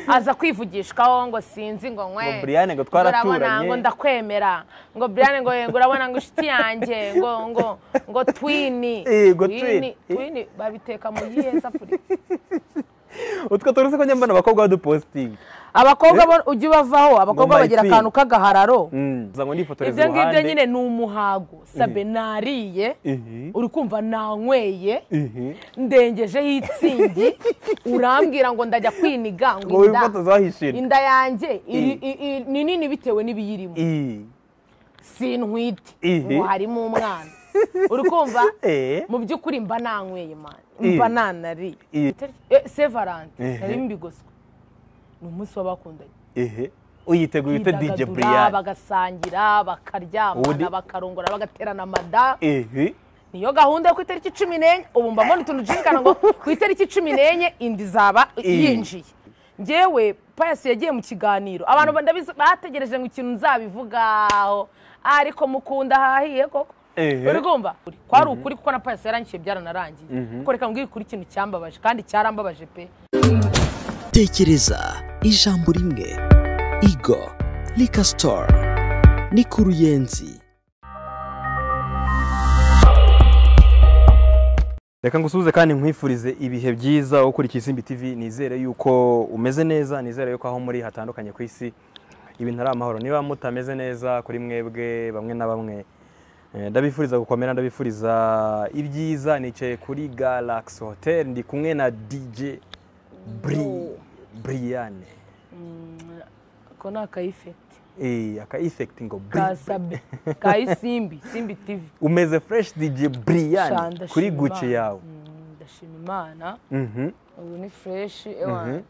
aza kwivugishwaho ngo sinzi ngo ngo nkwe Brian ngo urabona twaraturanye ngo ndakwemera ngo Brian ngo yego urabona ngo inshuti yanjye ngo ngo ngo twini Eh, ngo twini twini. twini babiteka mu yihe safuriya utwo turuzi ko njya mbona abakobwa badupositinga abakobwa bo ujya ubavaho abakobwa Ngo bagira my akantu k'agahararo uza ngo nifotoreze ibyo iruhande ngibyo nyine ni umuhago sabe nariye Ihi. uri kumva nanyweye Ihi. ndengejeho itsindi urambwira ngo ndajya kwiniga ngo ngo inda wifotoze wahishira inda yanjye iri- Eh. i- i- ni nini bitewe n'ibiyirimo Ii. sintwite Ihi. ngo harimo umwana uri kumva Eh. mu by'ukuri mba nanyweye mani Eh. mba nanariye Eh. Eh, se valante Ehe. narimo ibigoswe ni umunsi w'abakundanye Ehe. uyiteguye ute dj bidagadura brian bagasangira Ubundi- bakaryamana bakarongora bagaterana mada Ehe. niyo gahunda yo ku itariki cumi n'enye ubu mba mbona utuntu dushirikana ngo ku itariki cumi n'enye inda izaba yinjiye ngewe payasi yagiye mu kiganiro abantu ndabizi- bategereje ngo ikintu nzabivugaho ariko mukunda hahiye koko Ehe. uri kumva kwari ukuri kuko na payasi yarangiye byaranarangiye kuko reka mbwire ukuri ikintu cyambabaje kandi cyarambabaje pe tekereza ijambo rimwe igo lika store ni ku ruyenzi reka ngusuhuze kandi nkwifurize ibihe byiza ukurikiye isimbi tv nizere yuko umeze neza nizere yuko aho muri hatandukanye ku isi ibintu ari amahoro niba mutameze neza kuri mwebwe bamwe na bamwe eh, ndabifuriza gukomera ndabifuriza ibyiza nicaye kuri galaxy hotel ndi kumwe na dj bri briyane ko ni akayifeti eh aka effect ngo bri kasabe kayisimbi simbi tivi umeze fresh dj briyane Shanda, kuri shima gucci Imana. yawe Mm, ndashima imana Mhm. ubu ni fureshi ewa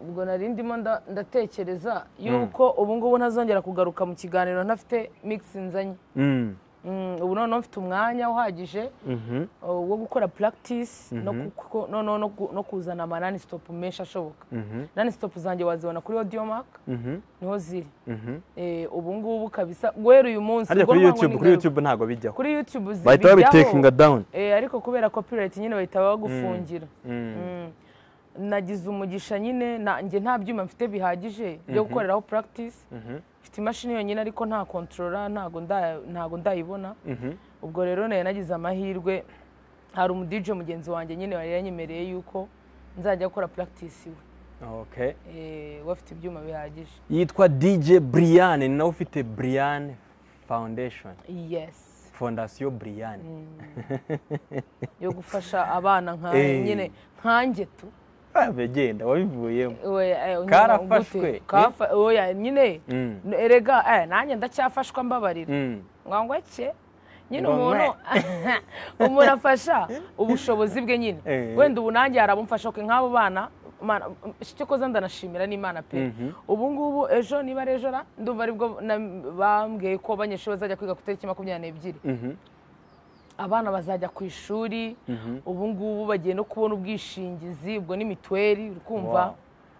ubwo nari ndimo nda- ndatekereza yuko ubu ngubu ntazongera kugaruka mu kiganiro ntafite mikisi nzanye Mm. Mm, ubu noneho mfite umwanya uhagije Mhm. uh, wo gukora puragitisi no kuzana amanani sitopu menshi ashoboka Mhm. nani sitopu zanjye wazibona kuri audio mark Mhm. niho ziri Mhm. Eh, ubu ngubu kabisa guhera uyu munsi harya ubwo kuri ntwawe youtube ni kuri garuka. youtube ntabwo bijyaho kuri youtube bijyaho. bahita babitekinga down Eh, ariko kubera copyright nyine bahita bagufungira Mm. nagize umugisha nyine nanjye nta byuma mfite bihagije byo gukoreraho practice mfite imashini yonyine ariko nta kontorora ntago nda- ntago ndayibona ubwo rero nayo nagize amahirwe hari umudije mugenzi wanjye nyine wari yanyemereye yuko nzajya gukora practice iwe okay Eh, we afite ibyuma bihagije yitwa dj brian ni nawe ufite brian foundation yes fondasiyo brian yo gufasha abana nka Eh. nyine nkanjye tu waba genda wabivuyemo Oya, eh, nyuma Karafashwe, gute? eh? Kafa- oya nyine Mm. erega eh, nanjye ndacyafashwa mbabarira Mm. ngwangwa ke nyine Ngo umuntu umuntu afasha ubushobozi bwe nyine Eh. wenda ubu nanjye hari abamfasha ko nk'abo bana Mana- icyo koza ndanashimira n'imana pe ubu ngubu ejo niba ari ejo ra ndumva aribwo na- bambwiye ko abanyeshuri bazajya kwiga ku itariki makumyabiri n'ebyiri Mhm. abana bazajya ku ishuri ubu ngubu bagiye no kubona ubwishingizi ubwo ni mituweli uri kumva Wow.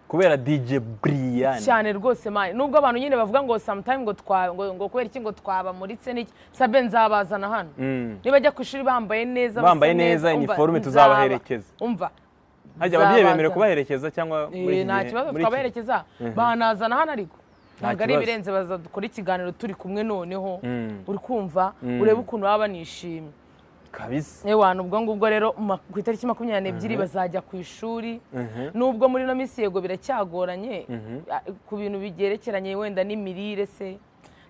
kubera dj brian cyane rwose mani nubwo abantu nyine bavuga ngo sometime ngo twa ngo, ngo kubera iki ngo twabamuritse n'iki sabe nzabazana hano Mm. nibajya ku ishuri bambaye neza basa Bambaye neza, umva, iniforume nzaba- tuzabaherekeza. umva harya ababyeyi bemerewe nzabazana. kubaherekeza cyangwa muri Eh, iki nta gihe- kibazo muri iki- twabaherekeza banazana hano ariko ntabwo ari kibazo. ibirenze baza dukora ikiganiro turi kumwe noneho Mm. uri kumva urebe ukuntu baba banishimye kabisa ewana ubwo ngubwo rero ma- ku itariki makumyabiri n'ebyiri bazajya ku ishuri nubwo muri ino minsi yego biracyagoranye a- ku bintu bigerekeranye wenda n'imirire se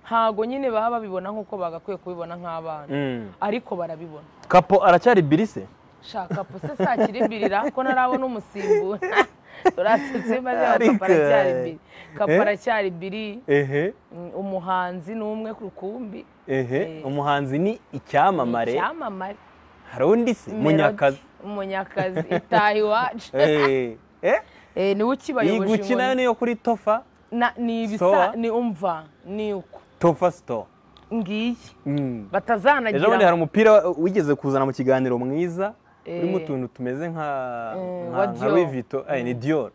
ntago nyine baba babibona nk'uko bagakwiye kubibona nk'abana Mm. ariko barabibona kapo aracyari birise shaka po se sakiribirira ko ntarabona umusimbura turatse Ariko, biri eh? kapara cyari biri ehe mm, umuhanzi ni umwe ku rukumbi ehe Eh. umuhanzi ni icyamamare icyamamare hari undi se munyakazi Melody, munyakazi itaha iwacu Eh, eh, Eh, niwe iyi ukibayoboje guci nayo inkoni. niyo kuri tofa Na- ni ibisa Soa. ni umva ni uko tofa store ngiyi Mm. ejo bundi batazanagira hari umupira wigeze kuzana mu kiganiro mwiza urimo Eh. utuntu tumeze nka Eh, nka- wa nka Dior. Louis Vuitton eh, ni Dior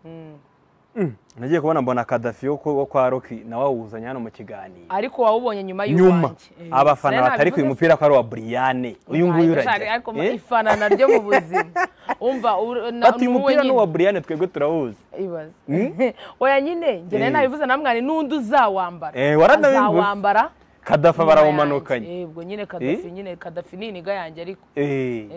nagiye kubona mbona kadafi wo ku- wo kwa roki nawe awuzanye hano mu kiganiro ariko wawubonye nyuma nyuma y'uwanjye Eh, abafana sinari batari ku nabivuze mupira ko ari uwa buriyane uyu nguyu Ntabwo nshaka, ariko ma- urajya ifanana ryo mu buzima umva uru- na- bati ni uyu wowe mupira ni nyine. uwa buriyane twebwe turawuzi ibaze oya nyine njye Eh. nari nabivuze namwe ni n'undi uzawambara Eh, waranabivuze. azawambara kadafa nyuma barawumanukanye yanjye. Yego nyine kadafi Eh. nyine kadafi ni iniga yanjye ariko Eh,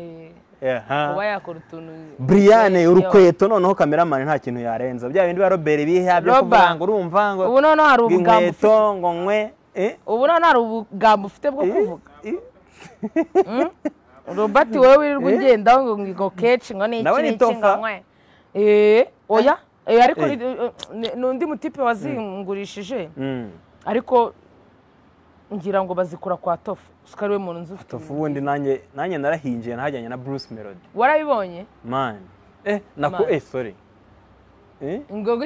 eh, aha. kuba yakora utuntu buriyane Yo. urukweto noneho kameramani nta kintu yarenza bya bindi ba robert biha byo Robert. kuvuga ngo urumva ngo ubu noneho hari ubugambo ufite inkweto ngo nkwe eh, ubu noneho hari ubugambo ufite bwo eh, kuvuga eh. robert wowe wirirwa ugendaho ngo ngo kenshi ngo ni iki Nawe ni ni iki tofa. ngo nkwe Eh, oya Eh, ariko Eh. ni- ni- ni undi mutipe wazingurishije Mm. ariko ngira ngo bazikura kwa tofu usukari we muntu nzi ufite tofu ubundi nanjye nanjye narahingiye nahajyanye na bruce melody warabibonye man eh nako Man. eh sorry eh ingogo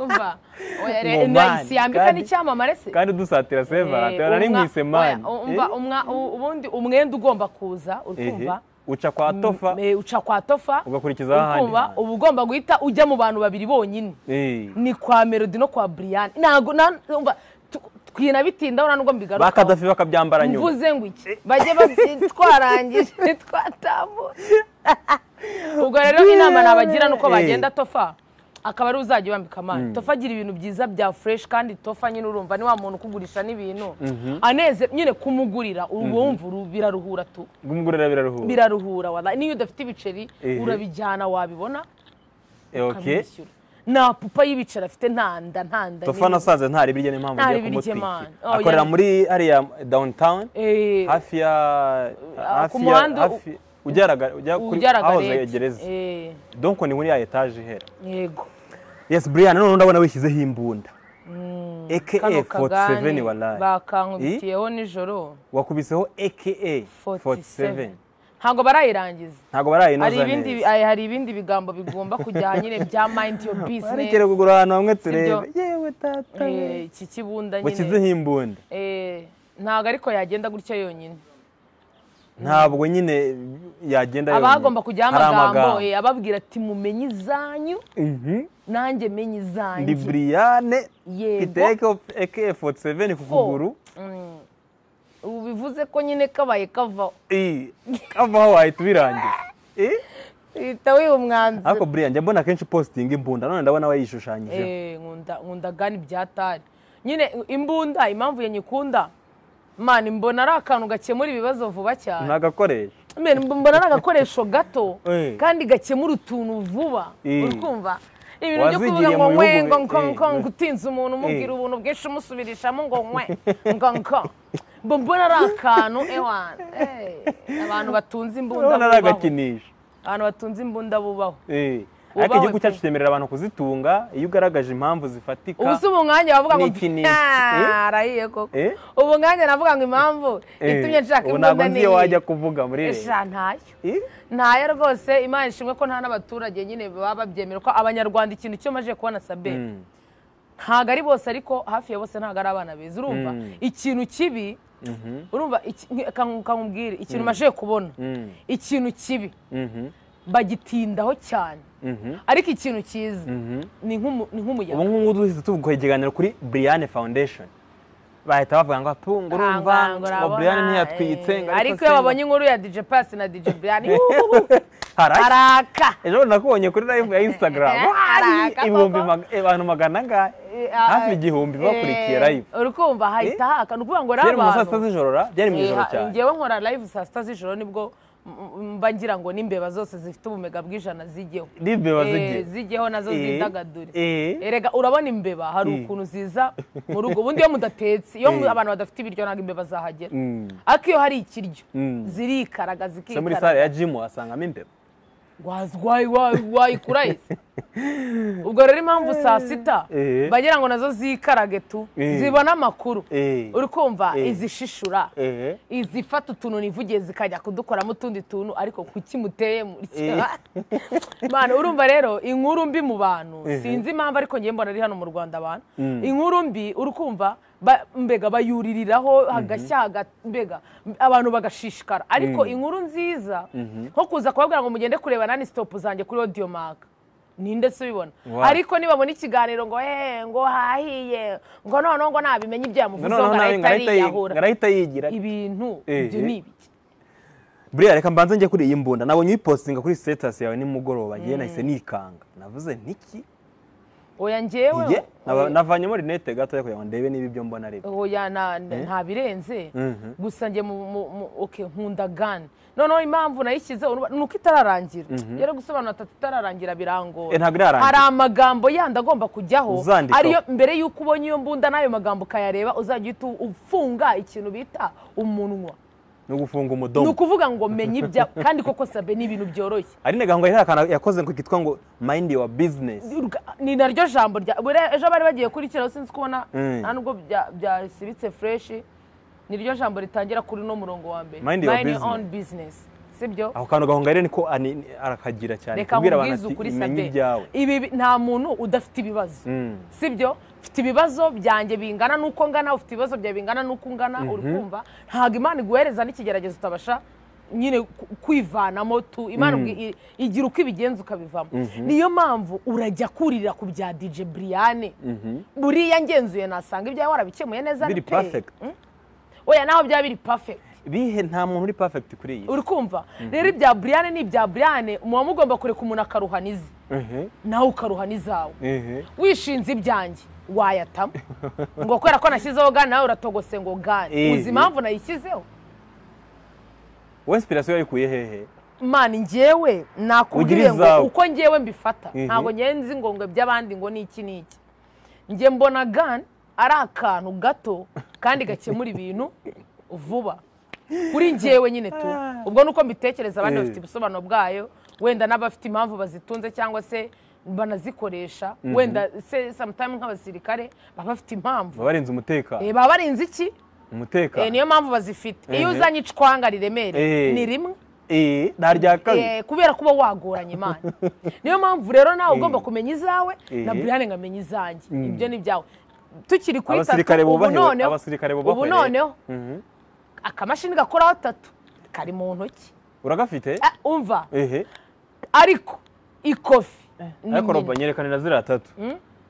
umva oya Ngo re- man, ni- si yambika kandi- n'icyamamare se kandi dusatira Eh, seva tera umwa- nimwise man oya, umva, umwa- u- ubundi umwenda ugomba kuza Eh, eh, urikumva uca kwa tofa Eh, uca kwa tofa ugakurikizaho ahandi urikumva hantu. uba ugomba guhita ujya mu bantu babiri bonyine eh ni kwa melody no kwa brian ntabwo na- umva tu- twinabitindaho nta nubwo mbigaruka bakadafi bakabyambara nyuma mvuze ngo iki bajye bati twarangije twatambutse ubwo rero inama nabagira ni uko Eh. bagenda tofa akaba ariwe uzajya ubambika amani tofa agira ibintu byiza bya fureshi kandi tofa nyine urumva ni wa muntu ukugurisha n'ibintu aneze nyine kumugurira urumva uru- biraruhura tu bw'umugore biraruhura biraruhura wala niyo udafite ibiceri Eh. urabijyana wabibona Eh, okay ukamwishyura nta pupa y'ibiceri afite nta nda nta nda tofa nasanze ntari birye niyo mpamvu Ntari ngiye birye, kumutwikira man. Oh, akorera yeah. muri hariya downtown Eh, hafi ya hafi ya muhanda u- hafi ujya raga- ujya kuri ujya aho Ragarete. gereza Eh, donc ni muri ya etage ihera yego yes brian none ndabona wishyizeho imbunda aka kano 47 kagani walayi bakankubitiyeho nijoro wakubiseho aka 47 47 ntabwo barayirangiza ntabwo barayinoza hari neza ibindi hari hari ibindi bigambo bigomba kujya nyine bya mind your barekere business kugura ahantu hamwe turebe Sibyo. yewe tata we. Eh, iki kibunda nyine washyizeho imbunda Eh, ntabwo ariko yagenda gutya yonyine ntababa nyine yagenda aba hagomba yonyine. kujyaho Hari amagambo eh, ababwira ati mumenye izanyu Mhm. nanjye menye ndi izanyu buriyane mfite yego aka 47 ku kuguru Mm. ubu bivuze ko nyine kabaye kavaho Eh, kavaho wahita ubirangiza Eh, uhita wiha umwanzuro ariko buriya njya mbona kenshi positinga imbunda none ndabona wayishushanyijeho Eh, nkunda nkunda gani byatari nyine imbunda impamvu ya nyikunda mani mbona ari akantu gakemura ibibazo vuba cyane ntagakoresha Men, mb- mbona ari agakoresho gato Eh. kandi gakemura utuntu vuba Eh. uri kumva ibintu byo kuvuga Wazigiriye ngo mu nkwe bihugu- ngo nko eh. nko ngo utinze umuntu umubwira Eh. ubuntu bwinshi umusubirishamo ngo nkwe ngo nko Mba mbona ari akantu ewana eh, abantu batunze imbunda none ari bubaho agakinisho abantu batunze imbunda bubaho Eh, ariko Ubaho igihugu pe. cyacu cyemerera abantu kuzitunga iyo ugaragaje impamvu zifatika ubu si ubu mwanya wavuga ngo Ni ikinisho. "Ah, Eh? arahiye koko Eh? ubu mwanya navuga ngo impamvu Eh, itumye nshaka ubu imbunda ntabwo nzi iyo wajya kuvuga muri leta Esha, ntayo Eh? ntayo rwose imana ishimwe ko nta n'abaturage nyine baba babyemera ko abanyarwanda ikintu cyo maje kubona sabe Mm. ntabwo ari bose ariko hafi ya bose ntabwo ari abana beza urumva Mm. ikintu kibi urumva iki- nk- kanku- kankubwire ikintu maje kubona Mm. ikintu kibi Mhm. bagitindaho cyane Mhm. ariko ikintu cyiza Mhm. ni nk'umu- ni ubu nk'umuyaga ngubu duhise tuvuga ikiganiro kuri Brian Foundation bahita bavuga ngo atunga urumva ngo Brian ntiyatwitse ngo ariko se iyo ngo-" babonye inkuru ya DJ Pass na DJ Brian Haraki. araka ejo nakubonye kuri live ya Instagram Eh, haraka Wari, ibihumbi koko. mag- abantu magana angahe hafi igihumbi bakurikiye live uri kumva hahita haka ni ukuvuga ngo ari byari mu saa sita abantu z'ijoro ra byari mu Eh, ijoro ha- cyane ngewe nkora live saa sita z'ijoro nibwo m- m- mba ngira ngo n'imbeba zose zifite ubumega bw'ijana zijyeho n'imbeba Eh, zigiye zijyeho nazo Eh, zidagadure eh. erega urabona imbeba hari Eh. ukuntu ziza mu rugo ubundi iyo mudatetse iyo mu- Eh. abantu badafite ibiryo ntabwo imbeba zahagera Mm. ariko iyo hari ikiryo Mm. zirikaraga se muri zikikaraga sale ya jimu wasangamo imbeba wayikura ese ubwo rero impamvu saa sita Eh. bagira ngo nazo zikarage tu Eh. zibona amakuru Eh. uri kumva Eh. izishishura Eh. izifata utuntu ntivugiye zikajya kudukoramo utundi tuntu ariko kuki muteye muri Eh. Mana, urumva rero inkuru mbi mu bantu sinzi impamvu ariko ngiye mbona ari hano mu rwanda abantu inkuru mbi uri kumva ba- mbega bayuririraho hagashya haga- mbega abantu bagashishikara ariko inkuru nziza nko kuza kubabwira ngo mugende kureba nani sitopu zanjye kuri odiyomaka ninde se ubibona Wow. ariko nibabona ikiganiro ngo eh ngo hahiye ngo noneho ngo ntabimenye ibyo yamuvuzeho ngo arahita yiyahura ngarahita yigira ibintu Eh, ibyo eh. ni ibiki buriya reka mbanze njye kuri iyi mbunda nabonye uyipostinga kuri status yawe nimugoroba ngiye nahise nikanga navuze niki oya njyewe Iye, nava- oya- navanyemo rinete gatoya kugira ngo ndebe niba ibyo mbona ari byo oya na- na- nta birenze Mhm. gusa njye mu- mu- mu- okay, nkunda gani noneho impamvu nayishyize uruba- ni uko itararangira rero gusobanura atatu itararangira Eh, birangora ntabwo irarangira. hari amagambo yandi agomba kujyaho Uzandikaho. ariyo mbere y'uko ubonye iyo mbunda n'ayo magambo ukayareba uzajya uhita ufunga ikintu bita umunwa no gufunga ni umudomo ukuvuga ngo menya ibya kandi koko sabe ni ibintu byoroshye ari naganga hari akantu yakoze ngo kitwa ngo mind your business Urga- ni naryo jambo rya buriya ejo bari bagiye kurikiraho sinzi kubona Mm. nta nubwo bya- byasibitse fureshi niryo jambo ritangira kuri uno murongo wa mbere Mind your business. on business sibyo ako kantu gahunga rero niko ani- ni- arakagira cyane reka kubwira abantu nkubwize ati ukuri menye sabe ibyawe ibi bi- nta muntu udafite ibibazo Mm. sibyo ufite ibibazo byanjye bingana n'uko ngana ufite ibibazo byawe bingana n'uko ungana uri kumva ntabwo imana iguhereza n'ikigeragezo utabasha nyine ku- kwivanamo tu imana ubwi- i- igira uko ibigenza ukabivamo niyo mpamvu urajya kurira ku bya dj buriyane buriya ngenzuye nasanga ibyawe warabikemuye neza biri pe. perfect oya naho byaba biri perfect bihe nta muntu uri perfect kuri iyi uri kumva rero ibya buriyane ni ibya buriyane muba mugomba kureka umuntu akaruhana ize Mhm, nawe ukaruhana izawe mhm. wishinze ibyanjye wayatamo ngo kubera ko nashyizeho gani nawe uratogose ngo gani Eh, uzi eh. impamvu nayishyizeho wowe inspiration yayikuye hehe mani njyewe Ugira nakubwiye ngo izawe. uko njyewe mbifata Mhm. ntabwo njyewe nzi ngo ngo iby'abandi ngo ni iki ni iki njye mbona gani ari akantu gato kandi gakemura ibintu vuba kuri njyewe nyine tu ubwo ni uko mbitekereza abandi Eh. bafite ubusobanuro bwayo wenda n'abafite impamvu bazitunze cyangwa se banazikoresha wenda se samutayime nk'abasirikare baba bafite impamvu baba barinze umutekano Eh, baba barinzi iki Eh, umutekano niyo mpamvu bazifite iyo Mhm. uzanye icwanga riremereye Eh. ni rimwe Eh, nta rya kabiri Eh, kubera kuba wagoranye imana niyo mpamvu rero nawe ugomba kumenya izawe na Eh. brian nkamenya izanjye ibyo ni ibyawe tukiri kuri Abasirikare tatu ubu bubahiwe- noneho abasirikare ubu bubahiwe. noneho Mhm. akamashini gakoraho tatu kari mu ntoki uragafite Ah, umva ehe ariko ikofi ni nyina. ariko roba nyerekanira ziriya tatu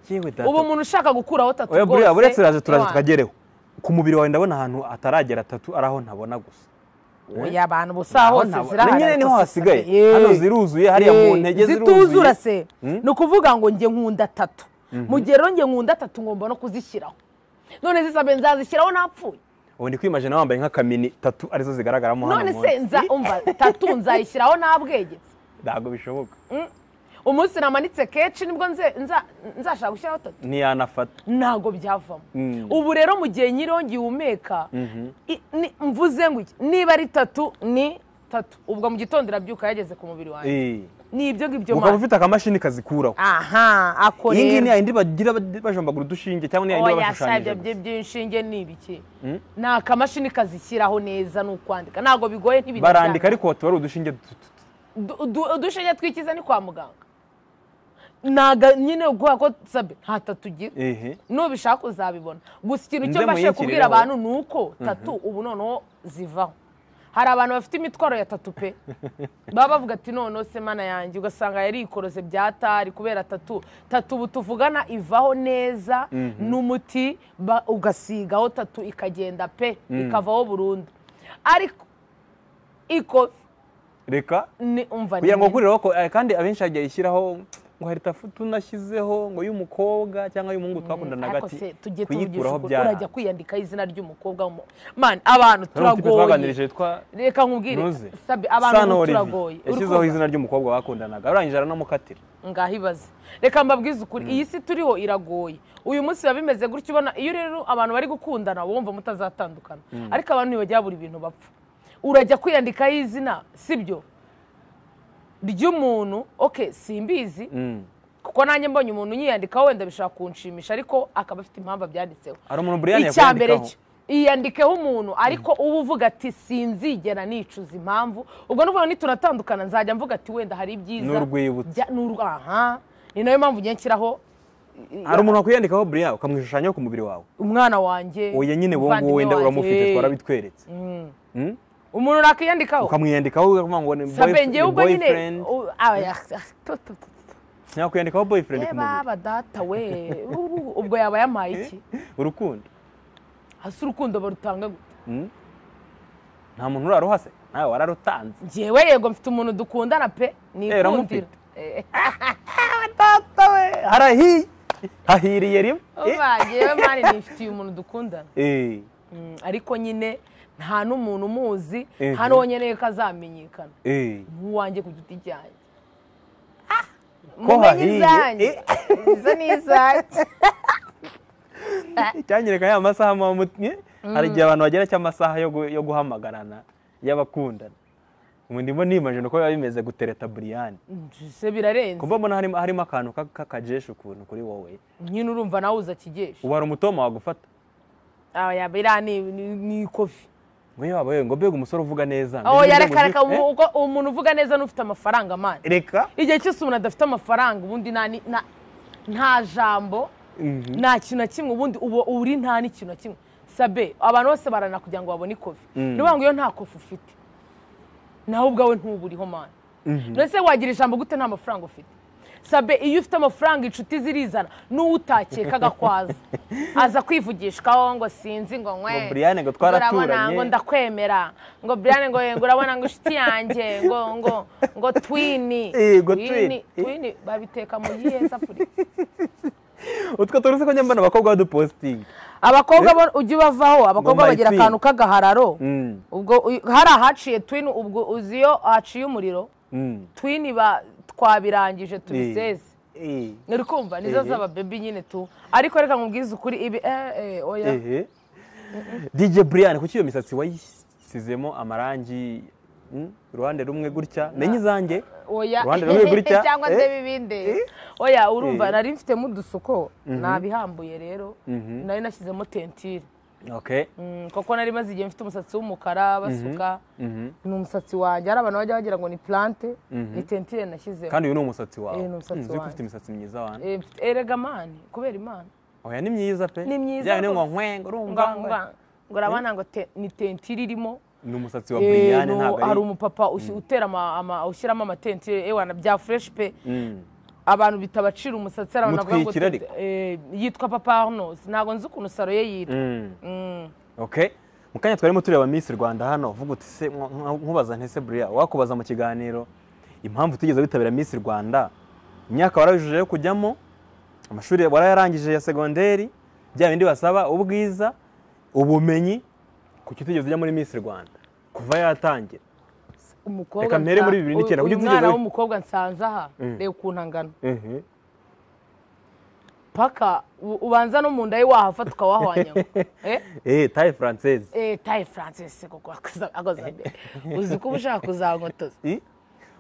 yewe data ubu umuntu ushaka gukuraho tatu oya buriya rwose, buretse iraje turaza Imana. tukagereho ku mubiri wawe ndabona ahantu ataragera atatu ari aho ntabona gusa oya abantu busa hose Ntabona- zirahari nyine niho ariko si hasigaye sitade. hano Eh. ziruzuye hariya Eh, mu ntege zituzura ziruzuye se ni ukuvuga ngo njye nkunda atatu mu gihe rero njye nkunda atatu ngomba no kuzishyiraho none zisabe nzazishyiraho napfuye ubu ndi kwimajina wambaye nk'akamini tatu arizo zigaragaramo hano none munsi. se nza umva tatu nzayishyiraho ntabwegetse ntabwo bishoboka umunsi namanitse kenshi nibwo nze- nza- nzashaka gushyiraho tatu ntiyanafata ntabwo byavamo Mm. ubu rero mu gihe nyiriho ngihumeka i- ni- mvuze ngo iki niba ari tatu ni tatu ubwo mu gitondo irabyuka yageze ku mubiri wanjye Eh. ni ibyo ngibyo ukaba mana ufite akamashini kazikuraho aha ako iyi ngiyi rero ni yayindi bagira bad- bajombagura udushinge cyangwa ni yayindi baba oya bashushanyije shabya gusa. bye by'inshinge ni ibiki ni akamashini kazishyiraho neza ni ukwandika ntabwo bigoye ntibintu barandika ariko tuba ari udushinge duto duto. udushinge twikiza ni kwa muganga naga nyine guha ko sabe nta tatu ugira ehe nubishaka uzabibona gusa ikintu Nze cyo mbashe kubwira muyinshyirireho. abantu ni uko tatu ubu noneho zivaho hari abantu bafite imitwaro ya tatu pe baba bavuga ati noneho se mana yanjye ugasanga yari ikorose bya tari kubera tatu tatu ubu tuvugana ivaho neza n'umuti ba- ugasigaho tatu ikagenda pe ikavaho burundu ariko iko reka ni umva kugira ngo nyine. kuriraho ko eh, kandi abenshi hagiye ishyiraho ngo hari tafu tunashyizeho ngo y'umukobwa cyangwa y'umuhungu twakundanaga ariko ati se tujye tuvugisha kuyikuraho ukuri byara urajya kwiyandikaho izina ry'umukobwa w'umu- mani abantu turagoye twaganirije yitwa reka nkubwire ntuze Sabi, abantu Sano ubu Olivier. turagoye yashyizeho Uri kumva? izina ry'umukobwa bakundanaga arangije aranamukatira ngaho ibaze reka mbabwize ukuri iyi si turiho iragoye uyu munsi biba bimeze gutyo ubona iyo rero abantu bari gukundana uba wumva mutazatandukana ariko abantu ntibajya buri bintu bapfa urajya kwiyandikaho izina sibyo ry'umuntu oke simbizi Mm. kuko nanjye mbonye umuntu yiyandikaho wenda bishobora kunshimisha ariko akaba afite impamvu abyanditseho hari umuntu Brian icya mbere yakwiyandikaho cyo iyandikeho umuntu ariko uba uvuga ati sinzigera nicuza impamvu ubwo ni ukuvuga ngo nitunatandukana nzajya mvuga ati wenda hari ibyiza N'urwibutso. bya- n'ur- aha ni nayo mpamvu njye nshyiraho hari umuntu wakwiyandikaho Brian ukamwishushanyaho ku mubiri wawe umwana wanjye oya nyine wowe nguwo umuvandimwe wenda wanjye. uramufite Eh, twarabitweretse Mm? umuntu nakiyandikaho ukamwiyandikaho ukavuga ngo ni sabe boyf- njyewe ni ubwo nyine boyfriend u- aba- ah, tu- tu- tu- tu. ntakwiyandikaho boyfriend ku mubiri yeba data we ubu- ubwo yaba yamaye iki urukundo hasi urukundo barutanga gute Mm. nta muntu uraruha se nawe wararutanze njyewe yego mfite umuntu dukundana pe nikundira uramufite? data we harahiye hahiriye rimwe uba njyewe mani nifitiye umuntu dukundana Eh, Mm, ariko nyine nta n'umuntu umuzi Mhm. nta n'uwo nkeneye ko azamenyekana eh, eh. nk'uwanjye ku giti cyanjye ko mumenye izanjye eh. izo ni izanjye cyanyereka ya masaha mamutumye hari igihe abantu bagera cy'amasaha yo gu- yo guhamagarana y'abakundana ubu ndimo nimajije uko biba bimeze gutereta buriyani se birarenze kumva mbona harimo harimo akantu ka- k'akajeshi ukuntu kuri wowe nyine urumva nawe uza kigesha ubu hari umutoma wagufata Ah, yaba iriya ni- ni- ni ikofi ngo yaba yewe ngo mbega umusore uvuga neza aho mbega yareka reka umusore- ubu- uko- umuntu uvuga neza n'ufite amafaranga mani Eh, reka igihe cyose umuntu adafite amafaranga ubundi nta ni- nta- nta jambo Mhm. nta kintu na kimwe ubundi uba uri nta n'ikintu na kimwe sabe abantu bose barana kugira ngo babone ikofi Mm. niyo ngo iyo nta kofi ufite nawe ubwawe ntuburiho mani ndetse wagira ijambo gute nta mafaranga ufite sabe iyo ufite amafaranga inshuti zirizana n'uwo utakekaga ko aza aza kwivugishwaho ngo sinzi ngo Ngo nkwe Brian ngo urabona twaraturanye. ngo ndakwemera ngo Brian ngo ngo urabona ngo inshuti yanjye ngo ngo ngo twini Eh, ngo twini. twini twini babiteka mu gihe safuriya utwo turuzi ko njya mbona abakobwa badupositinga abakobwa bo ujye ubavaho abakobwa my bagira twin. akantu k'agahararo Mm. ubwo uy- hari ahaciye twini ubwo uzi iyo haciye umuriro Mm. twini ba- twabirangije Eh, tubiseze eh, uri kumva nizo Ehe. zaba bebi nyine tu ariko reka nkubwize ukuri ibi eh eh oya ehe dj brian kuki iyo misatsi wayisizemo amarangi mm, uruhande rumwe gutya menye izanjye oya uruhande rumwe gutya cyangwa eh, se bibinde oya urumva Ehe. nari mfitemo udusuko nabihambuye rero nari nashyizemo tentire okay Mm, kuko nari maze igihe mfite umusatsi w'umukara basuka Mhm. ni umusatsi wanjye hari abantu bajya bagira ngo ni plante ni tentire nashyizemo kandi uyu ni umusatsi wawe Eh, ni umusatsi Mm, uzi ko wanjye. ufite imisatsi myiza wana Eh, mfite- erega mani kubera imana oya ni myiza pe Ni myiza Bijyanye ngo rwose. nkwenga urumva Nga- nga- ngo urabona ngo te- ni tentire irimo ni umusatsi wa Eh, brian no, ntabwo hari ari umupapa usi- utera ama- ama- ushyiramo amatentire ewana bya fureshi pe Mm. abantu bitabacira umusatsi hari abantu bavuga ngo Mutwikira tu- ariko? eh, yitwa papa arnos ntabwo nzi ukuntu saro ye yitwa Mm. Mm. okay mu kanya twarimo tureba miss rwanda hano vuga uti se nk- nk- nkubaza ntese buriya wakubaza mu kiganiro impamvu utigeze witabira miss rwanda imyaka warabijuje yo kujyamo amashuri warayarangije ya segonderi bya bindi basaba ubwiza ubumenyi kuki utigeze ujya muri miss rwanda kuva yatangira umukobwa Reka mpere muri nsa- bibiri n'icyenda, uyu kuko utigeze mwana uri- w'umukobwa nsanze aha Mm. reba ukuntu angana Mhm. paka u- ubanza no mu nda ye wahafata ukawahwanyaga Eh? eh taye française Eh, taye francis kuko akoza akoza mbere uzi ko uba ushaka kuzagotoza I?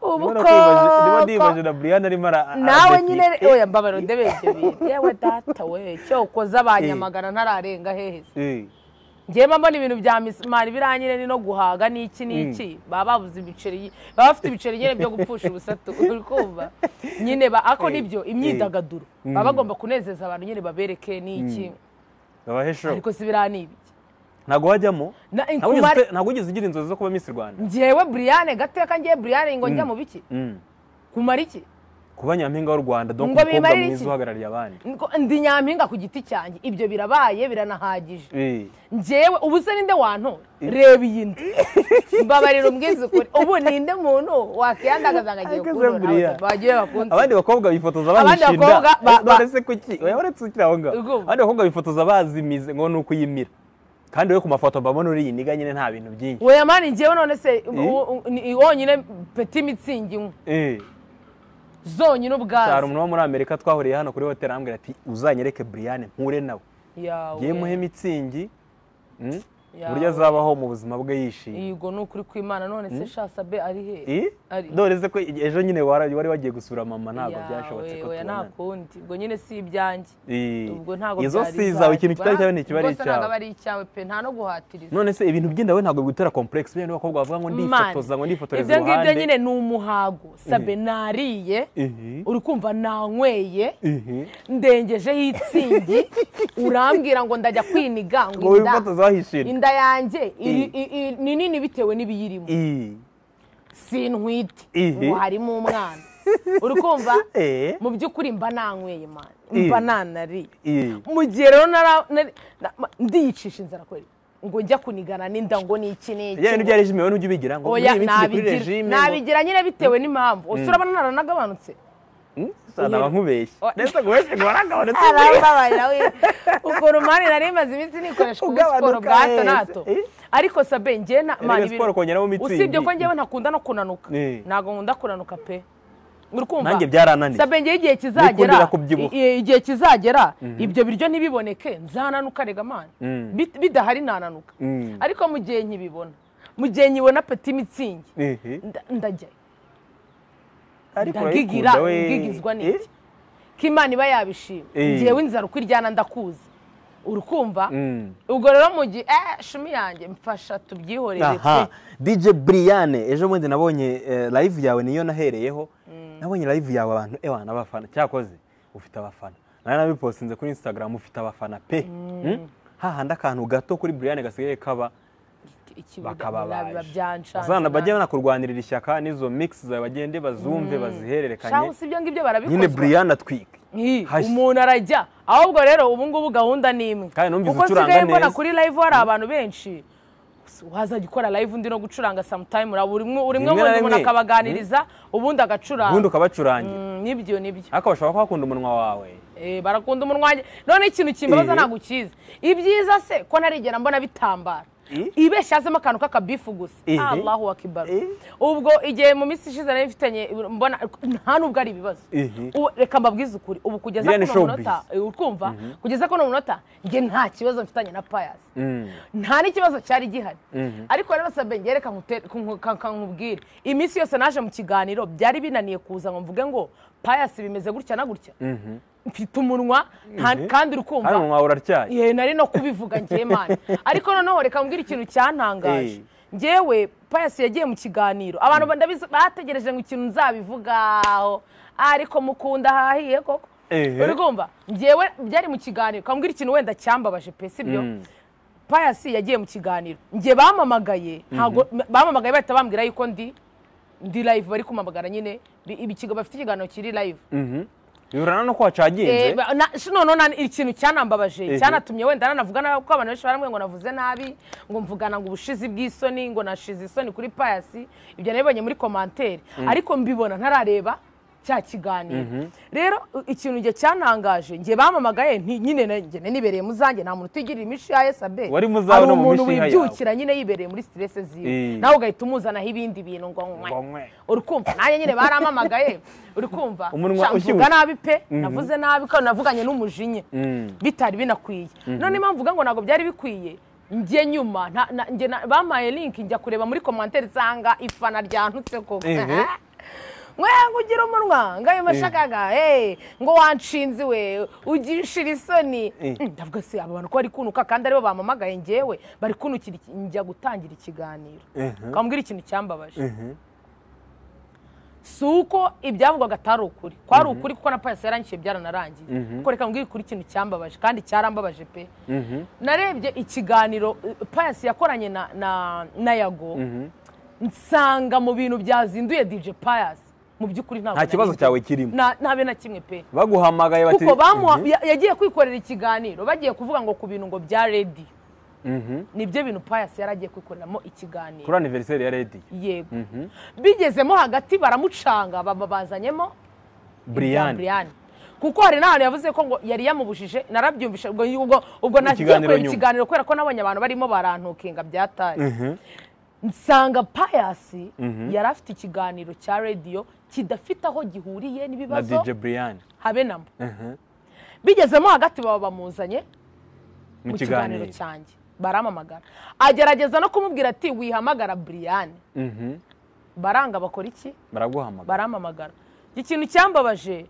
ubu Ndimo nakwibaje- ndimo koko- nibaje na Brian arimo ara- ara- nawe ara- nyine oya mbabaro ndebe ibyo bintu yewe data we cyokoza abanyamagana ntararenga heheze Eh, njyewe mba mbona ibintu bya misimari biranyine ni no guhaga n'iki n'iki baba babuze ibiceri baba bafite ibiceri nyine byo gupfusha ubusatu uri kumva nyine ba- ako nibyo imyidagaduro baba bagomba kunezeza abantu nyine babereke n'iki babahe show ariko si biriya ni ibiki ntabwo wajyamo Na- Ntabwo ugeze Kumari- ute- ntabwo ugeze ugira inzozi zo kuba miss rwanda njyewe buriyane gateka ngiye buriyane ngo njya mu biki Mm. kumara iki kuba nyampinga w'u rwanda donc Ngo umukobwa bimarira mwiza iki? uhagarariye abandi Ngo ndi nyampinga ku giti cyanjye ibyo birabaye biranahagije Eh, njyewe ubu se ninde wantu reba iyi nda mbabarira umbwize ukuri ubu ninde muntu wakiyandagaza ngo agiye Ariko se kuntora buriya. Abasaba bagiye bakunze abandi bakobwa bifotoza Abandi bahishinda bakobwa ba- ba- none se kuki oya uretse ukiri aho ngaho Ubwo. abandi bakobwa bifotoza bazimize ngo ni ukuyimira kandi we ku mafoto mbabona uri iyi niga nyine nta bintu byinshi weya mani njyewe none se u- u- ni- wonyine peti mitsingi imwe Eh, zonyine hari ubwazo umuntu wo muri amerika twahuriye hano kuri hoteli arambwira ati uzanyereke buriyane mpure nawe yawe ngiye muhe mitsingi mm, yawe. uburyo azabaho mu buzima bwe yishimye yego ni ukuri kw'imana none se sha sabe ari he Eh? Ari- dore se ko ejo nyine wari wari wagiye gusura mama ntabwo Yawe, byashobotse ko oya tubonana ntakundi ubwo nyine si ibyanjye Eh, ubwo ntabwo izo byari si izanjye. zawe ikintu kitari cyawe ntikiba ari Rwose ntabwo icyawe aba ari icyawe pe nta no guhatiriza none se ibintu by'indawe ntabwo bigutera komplekisi biriya n'abakobwa bavuga ngo Mani, ndifotoza ngo ndifotoreza ibyo ngibyo uruhande nyine ni umuhago sabe nariye Ihi. uri kumva nanyweye Ihi. ndengejeho itsingi urambwira ngo ndajya kwiniga ngo ngo inda wifotoza wahishira inda yanjye iri- i- i- ni nini bitewe n'ibiyirimo Ii. si ntwite Ihi. ngo harimo umwana uri kumva Eh. mu by'ukuri mba nanyweye mani Eh. mba nanariye Eh. mu gihe rero nara- nari- na- ma- ndiyicisha inzara kweri ngo njya kunigana n'inda ngo ni iki ni iki bijyanye ngo- n'ibya regime wowe ntujya ubigira ngo oya muri iminsi iri kuri nabigira- regime nabigira nyine bitewe n'impamvu ubu urabona naranagabanutse naba nkubeshye Oya. ndetse ngo wese ngo waragabanutse arambabarira we ukuntu mani nari maze iminsi nikoresha kuri Ugabanuka siporo bwa hato na wese. hato Eh? ariko sabe njye na Erega siporo kongeramo imitsi usibye indi. ko njyewe ntakunda no kunanuka Eh. ntabwo nkunda kunanuka pe uri kumva Nanjye byarananiye. sabe njye igihe Nikundira kizagera kubyibuha. i- i- igihe kizagera ibyo biryo ntibiboneke nzananuka rega mani Bit- bidahari nananuka Mm. ariko mu gihe nkibibona mu gihe nkibona peti mitsingi Eh. nda- ndajyayo ariko ndagigira urayikunda we. ngigizwa Eh. n'iki ko imana iba yabishima Eh. ngewe inzara uko iryana ndakuzi urukumva Mm. ubwo rero mu gihe eh shumi yanjye mfasha tubyihorere aha pe dj briyane ejo bundi nabonye eh, live yawe niyo nahereyeho nabonye live yawe abantu ewa n'abafana cyakoze ufite abafana nawe nabipostinze kuri instagram ufite abafana pe Mm? hahandi akantu gato kuri briyane gasigaye kaba ikibuga biba bakababazana bajye byanshanze banakurwanirira ishyaka n'izo mix zawe bagende bazumve bazihererekanye shaho si ibyo ngibyo nyine barabikoze briyane atwika Hashya. umuntu arajya ahubwo rero ubu ngubu gahunda ni imwe Kandi numvise kuko ucuranga nsigaye mbona neza. kuri live hari abantu benshi wazajya ukora live undi no gucuranga sometime uraba urimwe urimwe Rimwe na ubundi umuntu rimwe. akabaganiriza ubundi ubundi agacuranga ukabacurangira Mm, nibyo nibyo ariko bashobora ko bakunda umunwa wawe Eh, barakunda umunwa wanjye none ikintu kimbabaza Eh. ntabwo ukizi ibyiza se ko narigera mbona bitambara Eh. ibeshya hazemo akantu k'akabifu gusa Eh. allahu akibaru Eh. ubwo igihe mu minsi ishize nari mfitanye mbona nta nubwo ari ibibazo Eh. Ubu- reka mbabwize ukuri ubu kugeza Biriya ni kuno munota showbiz. eh, utwumva kugeza kuno munota njye nta kibazo mfitanye na payasi Mm. nta n'ikibazo cyari gihari ariko rero sabe ngereka nkubwire iminsi yose naje mu kiganiro byari binaniye kuza ngo mvuge ngo payasi bimeze gutya na gutya mfite umunwa nta- kandi uri hano kumva umunwa wawe uratyaye ye nari no kubivuga njye mani ariko noneho reka mbwira ikintu cyantangaje Eh. ngewe payasi yagiye mu kiganiro abantu ndabizi bategereje ngo ikintu nzabivugaho ariko mukunda hahiye koko Ehe. uri kumva ngewe byari mu kiganiro kambwira ikintu wenda cyambabaje pe sibyo Mm. payasi yagiye mu kiganiro njye bamamagaye ntago bamamagaye bahita bambwira yuko ndi ndi live bari kumamagara nyine bi- ibikigo bafite ikiganiro kiri live Mhm. bihurana no ko wacaginze Eh, ba- na- sh- noneho na- ikintu cyanambabaje Ehe. cyanatumye wenda nanavuga nabi kuko abantu benshi barambwiye ngo navuze nabi ngo mvugana ngo ubushizi bw'isoni ngo nashize isoni kuri payasi ibyo nabibonye muri komantere ariko mbibona ntarareba cya kiganiro rero u- ikintu njye cyantangaje njye bamamagaye nti- nyine na- njye nibereye mu zanjye nta muntu utigirira imishiha ye sabe Wari mu zawe Hari no mu umuntu mishiha yawe. wibyukira nyine yibereye muri siterese ziwe Eh. nawe ugahita umuzanaho ibindi bintu ngo Ngo nywe nywe. uri kumva nanjye nyine baramamagaye uri kumva Umunwa Sha, mvuga ushyushye. nabi pe navuze nabi ko navuganye n'umujinya bitari binakwiye none impamvu mvuga ngo ntabwo byari bikwiye njye nyuma nta- na- njye na- bampaye link njya kureba muri komantere nsanga ifana ryantutse koko Ehe. mwenga ugira umunwa ngayo mashakaga hey, ngo wanshinze we ugishira isoni Eh. Mm, ndavuga se aba bantu ko bari kunuka kandi aribo bamamagaye njyewe bari kunukira iki- njya gutangira ikiganiro Ehe. kambwira ikintu cyambabaje si uko ibyavugwaga atari ukuri kwari ukuri kuko na pasi yarangiye byaranarangiye kuko reka mbwire ukuri ikintu cyambabaje kandi cyarambabaje pe narebye ikiganiro eh, pasi yakoranye na na- na yago nsanga mu bintu byazinduye dj pasi mu by'ukuri ntabwo nta nari kibazo nzi. cyawe kirimo Na- ntabe na kimwe pe baguhamagaye bati kuko bamuha- Mhm. ya- yagiye kwikorera ikiganiro bagiye kuvuga ngo ku bintu ngo bya redi nibyo bintu payasi yari agiye kwikoreramo ikiganiro kuri aniveriseri ya redi yego bigezemo hagati baramucanga baba bazanyemo ibya buriyani Brian. kuko hari n'ahantu yavuze ko ngo yari yamubujije narabyumvishe ubwo ubwo- ubwo nagiye Ikiganiro kureba nyuma. ikiganiro kubera ko nabonye abantu barimo barantukinga byataye nsanga payasi yari afite ikiganiro cya rediyo kidafite aho gihuriye na n'ibibazo dj buriyani habe namo bigezemo hagati baba bamuzanye mu mu kiganiro kiganiro cyanjye baramamagara agerageza no kumubwira ati wihamagara buriyani Mhm. baranga bakora iki baraguhamagara baramamagara ikintu cyambabaje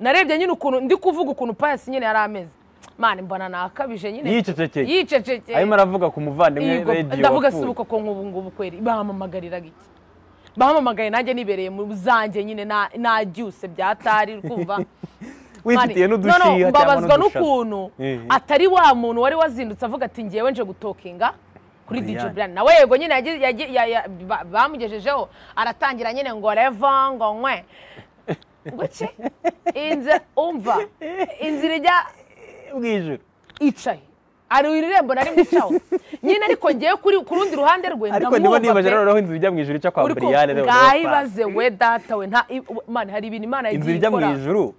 narebye nyine ukuntu ndi kuvuga ukuntu payasi nyine yari ameze mani mbona nakabije nyine Yicecekeye. yicecekeye arimo aravuga ku muvandimwe Yego, redi ndavuga si ubu koko nk'ubu ngubu kweri bamamagariraga iki bahamamagaye nanjye nibereye mu zanjye nyine na- nabyuse byatari kumva wifitiye Mani, n'udushiha no, no, cyangwa mbabazwa n'udushaza. n'ukuntu Ehe. atari wa muntu wari wazindutse avuga ati ngewe nje gutokinga kuri DJ Brian. Brian nawe yego nyine yagi- yagi- ya- ya- ba- bamugejejeho aratangira nyine ngo reva ngo nkwe gutya inzira umva inzira ijya bw'ijoro icaye hari irembo nari gucaho nyine ariko ngewe kuri ku rundi ruhande rwe ariko ndamwumva niba nibaje pe. rero aho inzu ijya mu ijuru icyo kwa Uri kumva? buriyane rero ngayibaze we data we nta i- Mana, hari ibintu imana inzu yagiye ijya mu ikora ijuru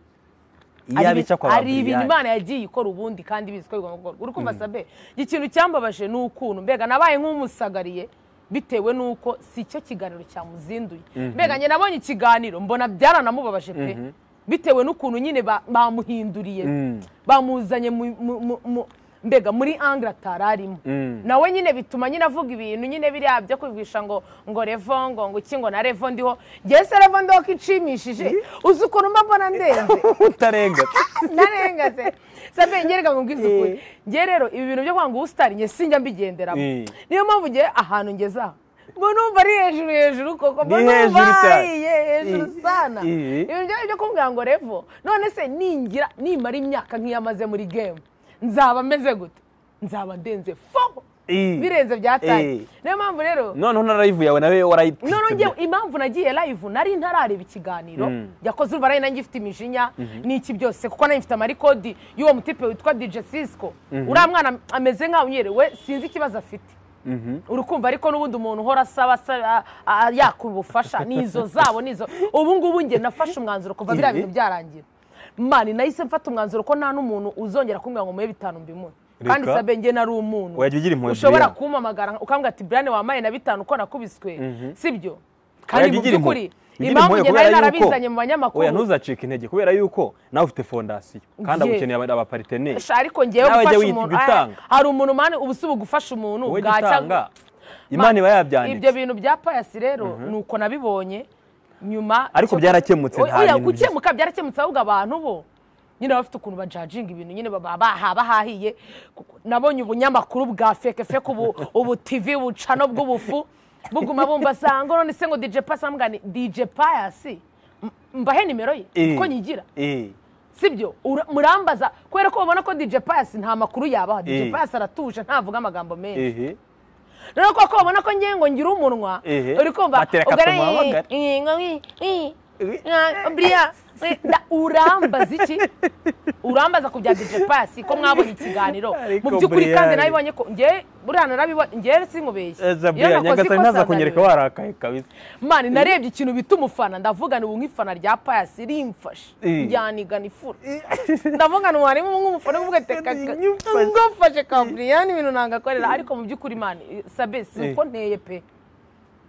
hari iyaba ibi- ica kwa hari ibintu buriyane imana yagiye ikora ubundi kandi bizi ko bigomba gukorwa uri kumva sabe ikintu cyambabaje ni ukuntu mbega nabaye nk'umusagariye bitewe n'uko si cyo kiganiro cyamuzinduye mbega njye nabonye ikiganiro mbona byaranamubabaje pe bitewe n'ukuntu nyine ba- bamuhinduriye bamuzanye mu- mu- mu- mu- mbega muri angre atari arimo nawe nyine bituma nyine avuga ibintu nyine biriya byo kubigisha ngo ngo revo ngo ngo iki ngo na revo ndiho njyewe se revo ndiho ko icimishije uzi ukuntu mba mbona ndenze utarenga narengaze sabe ngerega mu bwizukuri Eh. nge rero ibi bintu byo kwanga ubusitari nge sinjya mbigenderamo Eh. niyo mpamvu nge ahantu ngeze aha mba numva ari hejuru hejuru koko mba Ni numva hejuru cyane. hariye hejuru Eh. sana Eh. ibintu byo byo kumbwira ngo revo none se ningira nimara imyaka nk'iyo amaze muri gemu nzaba meze gute nzaba ndenze fo Eh. birenze byataye Eh. niyo mpamvu rero noneho na live yawe nawe warayitwitse none ngewe impamvu nagiye live nari ntarareba ikiganiro yakoze uruva nari nanjye ifite imijinya n'iki byose kuko nanjye mfite amarikodi y'uwo mutipe witwa dj cisco uriya mwana ameze nk'aho unyerewe sinzi ikibazo afite uri kumva ariko n'ubundi umuntu uhora asaba asaba, a- a- yakura ubufasha ni izo zabo ni izo ubu ngubu nge nafashe umwanzuro kuva biriya Ibi? bintu byarangira mani nahise mfata umwumwanzuro ko nta n'umuntu uzongera kumbwira ngo muhe bitanu mbimuhe kandi Reka. sabe nge nari umuntu Wajya ugira impuhwe ushobora Brian. kumpamagara ukambwira ati Brian wamaye na bitanu uko nakubiswe sibyo Oya, kandi mu bigira impuhwe. by'ukuri Bigira impamvu impuhwe njye kubera nari yuko- narabizanye mu banyamakuru oya ntuzacike intege kubera yuko nawe ufite fondasiyo kandi Ye. agukeneye aba- abapariteneri Sha, ariko ngewe Nawe gufasha jya wi- umuntu jya utanga. Aya, hari umuntu mani ubu si bugufasha umuntu wowe bwacya- gitanga imana iba yabyanditse ibyo bintu bya payasi rero ni uko nabibonye nyuma Ariko cyo- byarakemutse, nta Oya, bintu byinshi. gukemuka byarakemutse ahubwo abantu bo nyine bafite ukuntu bajajinga ibintu nyine baba baha- bahahiye Kuko nabonye ubunyamakuru bwa feke feke ubu ubu tv bucano bw'ubufu buguma bumva sanga none se ngo dj pasi amugani dj payasi M- mbahe nimero ye Eh. kuko nyigira Eh, sibyo Ura- murambaza kubera ko babona ko dj payasi nta makuru yabaha Eh. dj payasi aratuje ntavuga amagambo menshi ehe rero koko ubona ko ngiye ngo ngire umunwa Ehe. uri kumva Batera akato muhamagare. buriya urambaza iki urambaza ku bya dj pasi ko mwabonye ikiganiro Ariko mu by'ukuri kandi Brian. narabibonye ko ngewe buriya narabibonye ngewe sinkubeshye Eza Iyo Brian, nakoze nyagasani ikosa ntaza kunyereka nariwe. warakaye kabisa mani narebye ikintu bita umufana ndavuga ni ubu nk'ifana rya pasi rimfashe Eh. ryanigana ifura ndavuga ni warimo nk'umufana uvuga ati "Ka- ka- ngufashe kaburiyani ibintu ntangakorera ariko mu by'ukuri mani sabe si uko nteye pe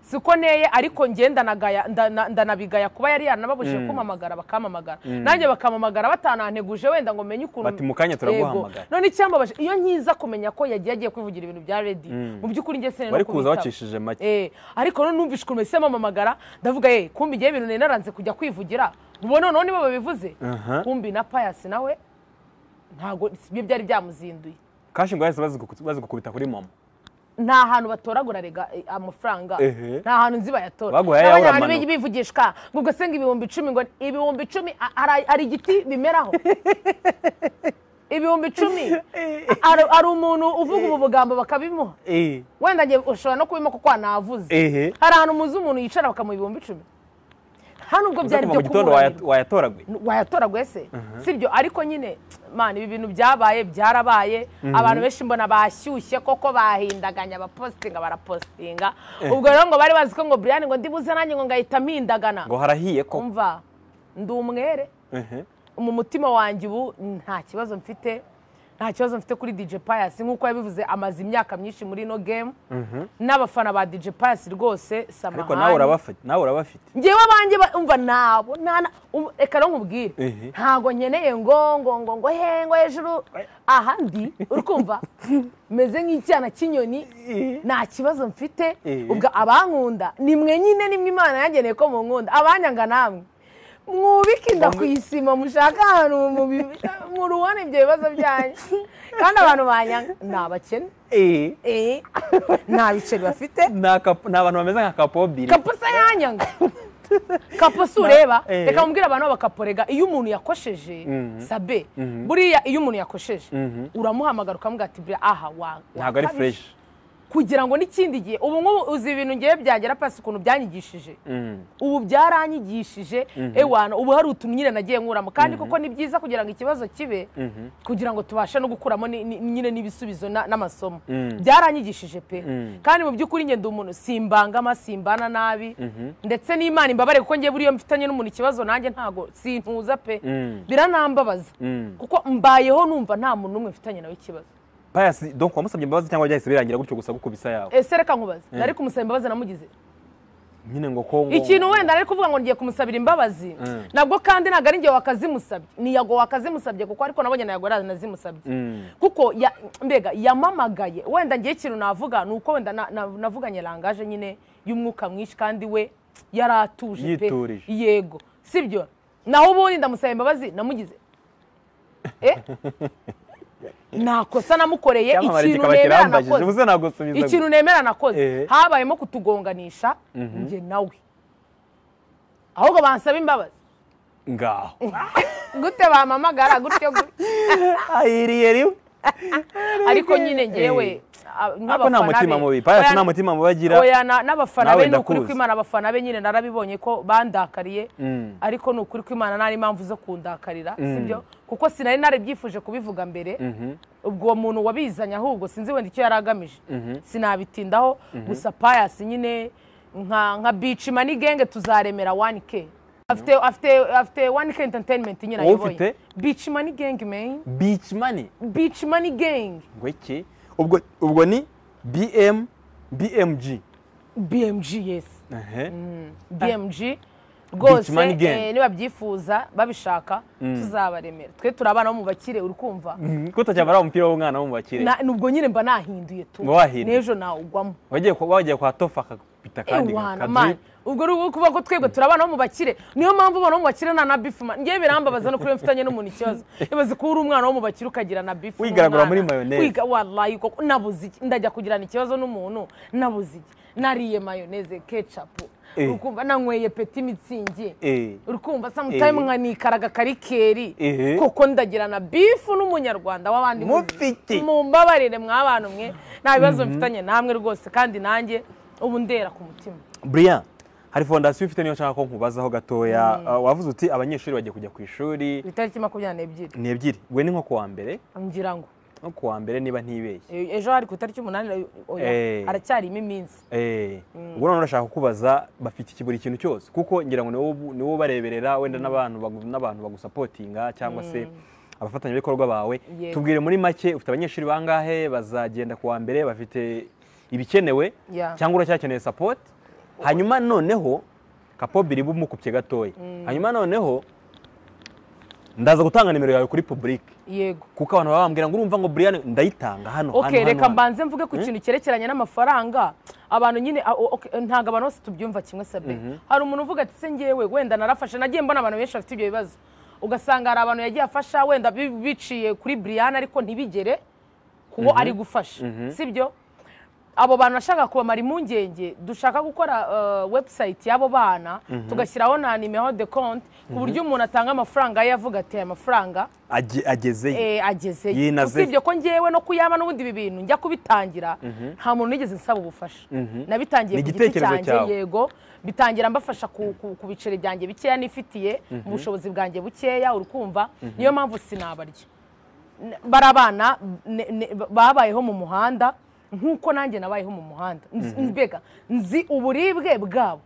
si uko nteye ariko nge ndanagaya- ndana- ndanabigaya kuba yari yaranababushije kumpamagara bakamamagara nanjye bakamamagara batananteguje wenda ngo menye ukuntu Bati, "Mu kanya turaguhamagara." Yego. none icyambabaje iyo nkiza kumenya ko yagiye agiye kwivugira ibintu bya redi mu by'ukuri nge sinari no bari kuza kubitaba. bacishije make Eh, ariko none numvise ukuntu ese mamamagara ndavuga ye kumbi igihe ibintu nari naranze kujya kwivugira ubu noneho nibo babivuze Aha. kumbi na payasi nawe ntabwo ibyo byari byamuzinduye kashi ngo bahise bazigu- bazigukubita kuri mama nta hantu batoragura rega eh, amafaranga Ehe. nta hantu nzi bayatora Baguhaye N'abanya ayawe abantu uramanuka. bivugishwa ngo ubwo se ngo ibihumbi icumi ngo ibihumbi icumi a- hari- hari igiti bimeraho ibihumbi icumi hari hari umuntu uvuga ubu bugambo bakabimuha Eh, wenda njye ushobora no kubima kuko wanavuze ehe hari ahantu muzi umuntu yicara bakamuha ibihumbi icumi hano ubwo uza byari kuva byo mu gitondo kumuranira waya- wayatoraguye wayatoragwe se sibyo ariko nyine mani ibi bintu byabaye byarabaye abantu benshi mbona bashyushye koko bahindaganya abapositinga barapositinga ubwo rero ngo bari bazi ko ngo Brian ngo ndibuze nanjye ngo ngahita mpindagana ngo harahiye ko umva ndi umwere Ehe. mu mutima wanjye ubu nta kibazo mfite nta kibazo mfite kuri DJ Pius nk'uko yabivuze amaze imyaka myinshi muri no game n'abafana ba DJ Pius rwose samahani ariko nawe urabafite nawe urabafite ngewe abanjye ba- umva nabo nta- na- um- reka rero nkubwire Ehe. ntago nkeneye ngo ngo ngo ngo he ngo hejuru aha ndi uri kumva meze nk'icyana cy'inyoni nta kibazo mfite Ehe. ubwo abankunda ni mwe nyine nimwe imana yangeneye ko munkunda abanyanga namwe mwubike inda ku isima mushaka ahantu mu bi- mu rubona ibyo bibazo byanyu kandi abantu banyanga ni abakene Eh, Eh, nta biceri bafite ni aka- ni abantu bameze nka kapobiri kapusa yanyanga kapusa ureba Eh. reka mubwire abantu bakaporega iyo umuntu yakosheje sabe buriya iyo umuntu yakosheje uramuhamagara ukamubwira ati buriya aha wa wa ntabwo ari kabije." fureshi kugira ngo n'ikindi gihe ubu nk'ubu uzi ibintu ngewe byagera pasi ukuntu byanyigishije ubu byaranyigishije ewana ubu hari utuntu nyine nagiye nkuramo kandi kuko ni byiza kugira ngo ikibazo kibe kugira ngo tubashe no gukuramo ni- ni- nyine n'ibisubizo na- n'amasomo byaranyigishije pe kandi mu by'ukuri ngenda umuntu simbangama simbana nabi ndetse n'imana imbabare kuko ngewe buriyo mfitanye n'umuntu ikibazo nanjye ntago sintuza pe biranambabaza kuko mbayeho numva nta muntu n'umwe mfitanye nawe ikibazo payasi donc wamusabye imbabazi cyangwa byahise birangira gutyo gusa gukubisa yawe ese reka nkubaze nari kumusaba imbabazi namugize nyine ngo ko ngo- ikintu wenda ari kuvuga ngo ngiye kumusabira imbabazi nabwo kandi ntabwo ari ngewe wakazimusabye ni yago wakazimusabye kuko ariko nabonye na yago nazimusabye kuko ya- mbega yamamagaye wenda ngewe ikintu navuga ni uko wenda na- na- navuganye rangaje nyine y'umwuka mwinshi kandi we yari atuje pe Yiturije. yego sibyo naho ubundi ndamusaba imbabazi namugize Eh? ntakosa namukoreye Icyamamare ikintu kikaba nemera kirambajije nakoze ubuze nagusubiza gutya. ikintu nemera nakoze Eh. habayemo kutugonganisha njye nawe ahubwo bansaba imbabazi ngaho gute bampamagara gutyo gutyo ayiriye rimwe ariko nyine ngewe ako nta mutima mubi payasi nta mutima mubi agira oya na- n'abafana Nawe be ni ukuri ndakuzi. kw'imana abafana be nyine narabibonye ko bandakariye ariko ni ukuri kw'imana nta n'impamvu zo kundakarira sibyo kuko sinari narabyifuje kubivuga mbere ubwo uwo muntu wabizanye ahubwo sinzi wenda icyo yari agamije sinabitindaho gusa payasi nyine nka nka bici mani genge tuzaremera wani ke afite afite afite wani ke enterinimenti nyine Wowe ayoboye ufite? bici mani genge meni beach money bici mani genge ngo iki ubwo ubwo ni bm bmg bmg yesi Ehe. bmg rwose Beach Man Gang. eh, nibabyifuza babishaka tuzabaremera twe turi abana bo mu bakire uri kumva Mhm, ko utacyambara wa mupira w'umwana wo mu bakire Na- nubwo nyine mba nahinduye tu Ngo wahinduye. n'ejo nawugwamo wagiye kwa- wagiye kwa tofa akakubita kandi ewana mani kadrip ubwo rero kuvuga ko twebwe turi abana bo mu bakire niyo mpamvu abana bo mu bakire nta na bifu mani ngewe birambabaza no kuri we mfitanye n'umuntu ikibazo ibaze kuba uri umwana wo mu bakire ukagira na bifu Wigaragura n'umwana. muri mayoneze. wiga warayi koko nabuze iki ndajya kugirana ikibazo n'umuntu nabuze iki nariye mayoneze kecapu Eh. ukumva nanyweye peti mitsingi Eh. urukumva samutayimu Eh. nkanikaraga karikeri Ehe. koko ndagira na bifu n'umunyarwanda w'abandi Mufite. mumbabarire mwabantu mwe nta bibazo mfitanye namwe rwose kandi nanjye ubu ndera ku mutima brian hari fondasiyo ufite niyo nshaka ko nkubazaho gatoya Ah, wavuze uti abanyeshuri bagiye kujya ku ishuri itariki makumyabiri n'ebyiri ni ebyiri we ni nko ku wa mbere ngira ngo nko ku wa mbere niba ntibeshye E- ejo hari ku itariki umunani oya Eh. haracyarimo iminsi Eh, ubwo none urashaka kukubaza bafite iki- buri kintu cyose kuko ngira ngo ni wowe- ni wowe bareberera wenda n'abantu bagu- n'abantu bagusapotinga cyangwa se abafatanyabikorwa bawe Yego. tubwire muri make ufite abanyeshuri bangahe bazagenda ku wa mbere bafite ibikenewe Yeah. cyangwa uracyakeneye support hanyuma noneho kapobiri bumukupye gatoya hanyuma noneho ndaza gutanga nimero yawe kuri public yego kuko abantu baba bambwira ngo urumva ngo Brian ndayitanga hano hano, okay hano, reka hano." mbanze mvuge ku kintu cyerekeranye n'amafaranga abantu nyine a- o- okay, ntabwo abantu bose tubyumva kimwe sabe hari umuntu uvuga ati se ngewe wenda narafashe nagiye mbona abantu benshi bafite ibyo bibazo ugasanga hari abantu yagiye afasha wenda bi- biciye kuri Brian ariko ntibigere kuwo ari gufasha sibyo abo bantu bashaka kubamara impungenge dushaka gukora eh, website y'abo bana tugashyiraho na nimero de compte ku buryo umuntu atanga amafaranga ye avuga ati aya mafaranga Age- agezeyo Eh, agezeyo Yinazeyo. usibye ko ngewe no kuyaba n'ubundi ibi bintu njya kubitangira nta muntu nigeze nsaba ubufasha nabitangiye Ni ku giti igitekerezo cyanjye cyawe. yego bitangira mbafasha ku, ku, ku biceri byanjye bikeya nifitiye mu bushobozi bwanjye bukeya urukumva niyo mpamvu sinabarya N- bari abana ne- ne- babayeho mu muhanda nk'uko nanjye nabayeho mu muhanda Nzi- mbega nzi uburibwe bwabo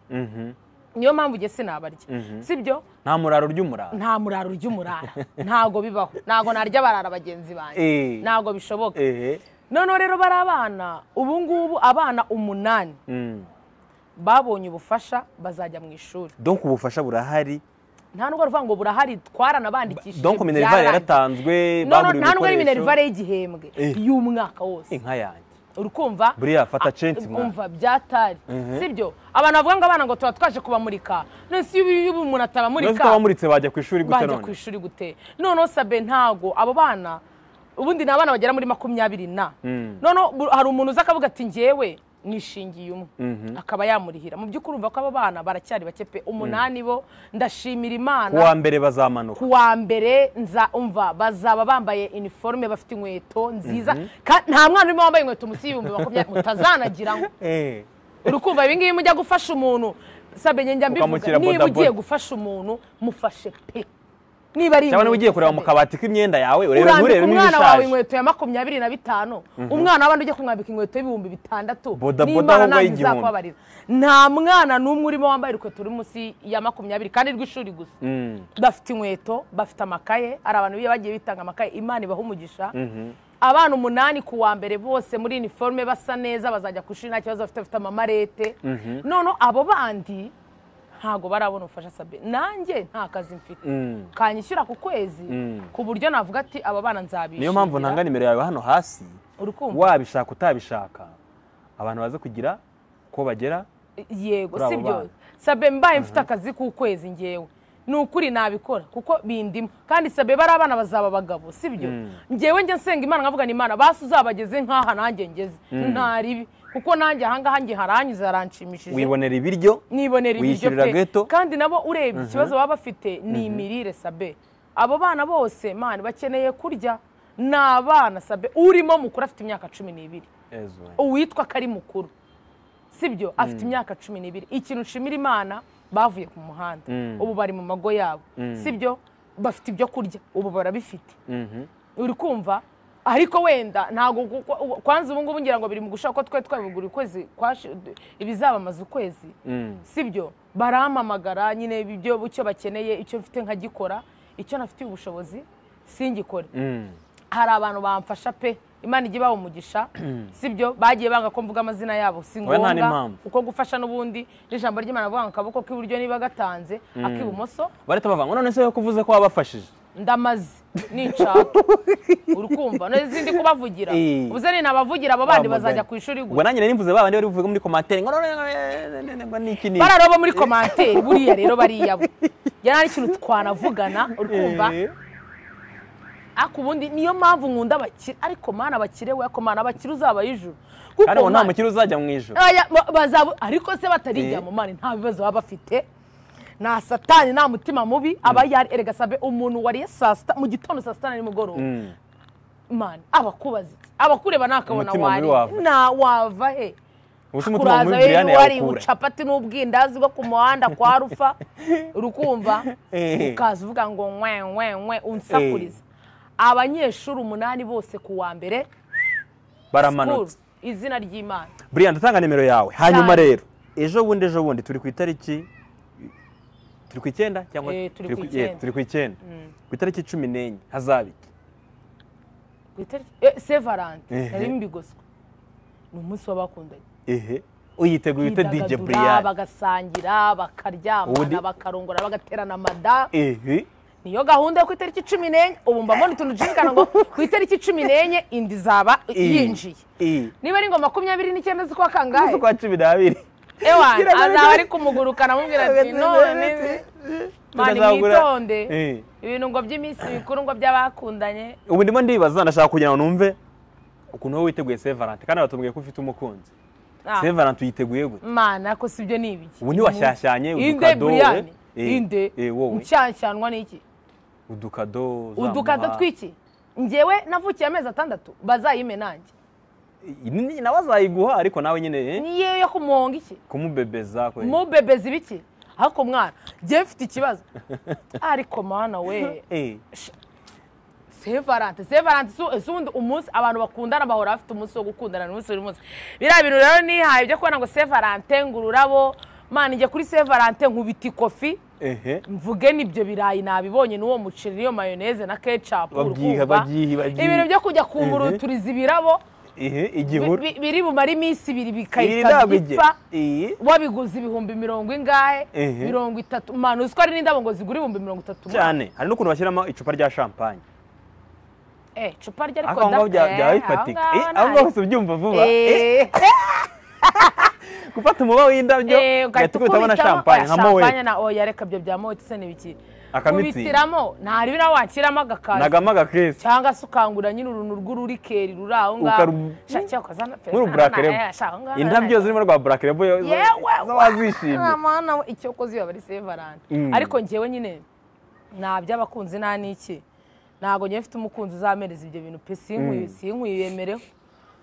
niyo mpamvu njye sinabarya sibyo nta muraro ry'umuraro nta muraro urya umurara ntago bibaho ntago narya barara bagenzi banjye Eh. ntago bishoboka ehe noneho rero bari abana ubu ngubu abana umunani babonye ubufasha bazajya mu ishuri donc ubufasha burahari nta nubwo ruvuga ngo burahari twaranabandikishije donc minerivare byarangiriye. yaratanzwe None- bagura nta nubwo ari ibikoresho minerivare y'igihembwe Eh. y'umwaka wose inka yanjye urukumva buriya fata Ah, centi mwana. umva byatari sibyo abantu bavuga ngo abana ngo tuba twaje kubamurika none si iyo ubu umuntu none atabamurika utabamuritse bajya ku ishuri gute bajya ku none ishuri gute noneho sabe ntago abo bana ubundi ni abana bagera muri makumyabiri na noneho bu- hari umuntu uza akavuga ati ngewe nishingiye umwe akaba yamurihira mu by'ukuri urumva ko aba bana baracyari bake pe umunani bo ndashimira imana kuwa mbere bazamanuka ku wa mbere nza umva bazaba bambaye iniforume bafite inkweto nziza Ka- nta mwana urimo wambaye inkweto munsi y'ibihumbi makumyabiri mutazanagira ngo Eh, uri kumva ibi ngibi mujya gufasha umuntu sabe njya mbivuga Ukamushyira niba bodaboda. ugiye gufasha umuntu mufashe pe niba ari cyangwa niba ugiye inkweto, kureba mu sabe. kabati k'imyenda yawe urebe urambika nturebe umwana wawe n'ibishaje inkweto ya makumyabiri na bitanu umwana w'abandi ujya kumwambika inkweto y'ibihumbi bitandatu Bodaboda n'imana ahubwo ntabwo y'igihumbi. izakubabarira nta mwana n'umwe urimo wambaye urukweto ruri munsi ya makumyabiri kandi rw'ishuri gusa Mm. bafite inkweto bafite amakaye hari abantu biba bagiye bitanga amakaye imana ibaha umugisha abana umunani ku wa mbere bose muri iniforume basa neza bazajya ku ishuri nta kibazo bafite bafite amamarete noneho abo bandi ntabwo barabona ubufasha sabe nanjye nta kazi mfite Mm. kanyishyura ku kwezi Mm. ku buryo navuga ati aba bana nzabishyira niyo mpamvu ntanga nimero yawe hano hasi uri kumva wabishaka utabishaka abantu baze kugira ko bagera yego kuri abo sibyo bana. sabe mbaye mfite akazi k'ukwezi ngewe ni ukuri nabikora kuko bindimo kandi sabe bari abana bazaba abagabo sibyo ngewe njya nsenga imana nkavuga ni imana basi uzabageze nk'aha nanjye ngeze nta ribi kuko nanjye ahangaha nge haranyuze haranshimishije wibonera ibiryo nibonera ibiryo wishyurira pe ghetto. kandi nabo urebye ikibazo baba bafite ni imirire sabe abo bana bose mani bakeneye kurya ni abana sabe urimo mukuru afite imyaka cumi n'ibiri Ezo. uwitwa ko ari mukuru sibyo afite imyaka cumi n'ibiri ikintu nshimira imana bavuye ku muhanda ubu bari mu mago yabo sibyo bafite ibyo kurya ubu barabifite uri kumva ariko wenda ntabwo gu- gu- gu- kwanza ubu ngubu ngira ngo biri mu gushaka ko twe twabigura ukwezi kwashi- ibizabamaza ukwezi sibyo barampamagara nyine ibyo icyo bakeneye icyo mfite nkagikora icyo nafitiye ubushobozi singikore hari abantu bamfasha pe imana ijya ibaha umugisha sibyo bagiye banga ko mvuga amazina yabo si Oya, nta ngombwa n'impamvu. kuko gufasha n'ubundi n'ijambo ry'imana avuga ngo akaboko k'iburyo niba gatanze ak'ibumoso barahita bavanga none se ko uvuze ko wabafashije ndamaze ninshaka uri kumva n'izindi kubavugira Eh. ubuze ni nabavugira abo bandi Bamaganye. bazajya ku ishuri ubwo gusa nanjye nari mvuze babandi bari buvuge muri komantere ngo none none none ngo ni iki ni iki. bararoba muri komanteri buriya rero bariya bo yari ari ikintu twanavugana uri kumva Eh, ariko ubundi niyo mpamvu nkunda abakire ariko mana abakire we ariko mana abakire uzabaye ijuru kuko kandi ubu nta mana- mukiri uzajya mu ijoro Aya, ba- bazaba ariko se batarijya Eh. mu mani nta bibazo baba bafite nta satani nta mutima mubi aba yari erega sabe umuntu wariye saa sita mu gitondo saa sita na nimugoroba Mm. mani abakubaza iki abakureba nakabona Umutima mubi wari wava. na wava he ubu se umutima kuraza muri rero biriyani iyo wari yawukura ucapati n'ubwindazi bwo ku muhanda kwa rufa urukumva Eh. ukaza uvuga ngo nkwe nkwe nkwe unsakuriza abanyeshuri umunani bose ku wa mbere baramanutse Cool. izina ry'imana buriya ndatanga nimero yawe hanyuma Cyane. rero ejo bundi ejo bundi turi ku itariki turi ku icyenda cyangwa Eh, turi ku eh, icyenda. turi ku icyenda ku itariki cumi n'enye hazaba iki Ku itariki- eh, se valante Ehe. nari mbigoswe ni umunsi w'abakundanye ehe uyiteguye ute dj Bidagadura, buriyani bagasangira bakaryamana Ubundi- bakarongora bagaterana amada ehe niyo gahunda yo ku itariki cumi n'enye ubu mba mbona utuntu dushimikana ngo ku itariki cumi n'enye inda izaba Eh. yinjiye Eh. niba ari ngo makumyabiri n'icyenda z'ukwa kangahe z'ukwa cumi n'abiri ewa Gira ngo azaba ni- ari kumugurukana amubwira ati none mani Tukazagura- mwitonde Eh. ibintu ngo by'iminsi mikuru ngo by'abakundanye ubu ndimo ndibaza ndashaka kugira ngo numve ukuntu wowe witeguye sevarante kandi batubwiye ko ufite umukunzi Ah, sevarante uyiteguye gute mana ko sibyo ni ibiki ubu ntiwashyashyanye inde udukado wowe buriyani Eh, inde eh, wowe nshyanshanwa n'iki udukado uzamuha. udukata tw'iki ngewe navukiye amezi atandatu bazayime nanjye Iyi ni- nawe azayiguha ariko nawe nyine eh, niyo yo kumuhonga iki kumubebeza kwe. mubebezi biki ariko mwana njyewe mfite ikibazo ariko mana we Eh, sevarante sevarante si ubundi umunsi abantu bakundana bahora bafite umunsi wo gukundana ni umunsi buri munsi biriya bintu rero nihaye byo kubona ngo sevarante ngo ururabo mana njye kuri sevarante nkubita ikofi ehe mvuge n'ibyo birayi nabibonye n'uwo muceri n'iyo mayoneze na kecapu Babyiha, babyiha, babyiha. ibintu byo kujya kumuruturiza ibirabo ehe bi- igihuru bi- biri bumare iminsi ibiri iri bikahita ntabwo igihe bipfa iyi wabiguze ibihumbi mirongo ingahe Ehe. mirongo itatu manu uzi ko hari n'indabo ngo zigura ibihumbi mirongo itatu cyane hari n'ukuntu bashyiramo icupa rya champagne Eh, icupa rye ariko ariko aho ngaho da- bya- byaba eh, bifatika aho Eh, ngaho aho nta- ngaho hose ubyumva vuba Eh, Eh, gufata umuba w'indabyo eh, ugahita ugahita uhita ubona ukubitamo, champagne oya, nka mowe champagne na oya reka ibyo bya mowe se ni ibiki akamitsi ubitiramo nta ribira wakiramo agakazi nagamaga kesi cyangwa se ukangura nyine uruntu rw'ururikeri ruri aho ngaho Ukaru- shakira ukazana pe- nk'uru black label indabyo zirimo rwa black label zo- yewe z'abazishimye nta mwana we icyo kozi biba ari sevarante Mm. ariko njyewe nyine nta by'abakunzi nta n'iki ntabwo njyewe mfite umukunzi uzamereza ibyo bintu pe sinkwiye sinkwiye yemereho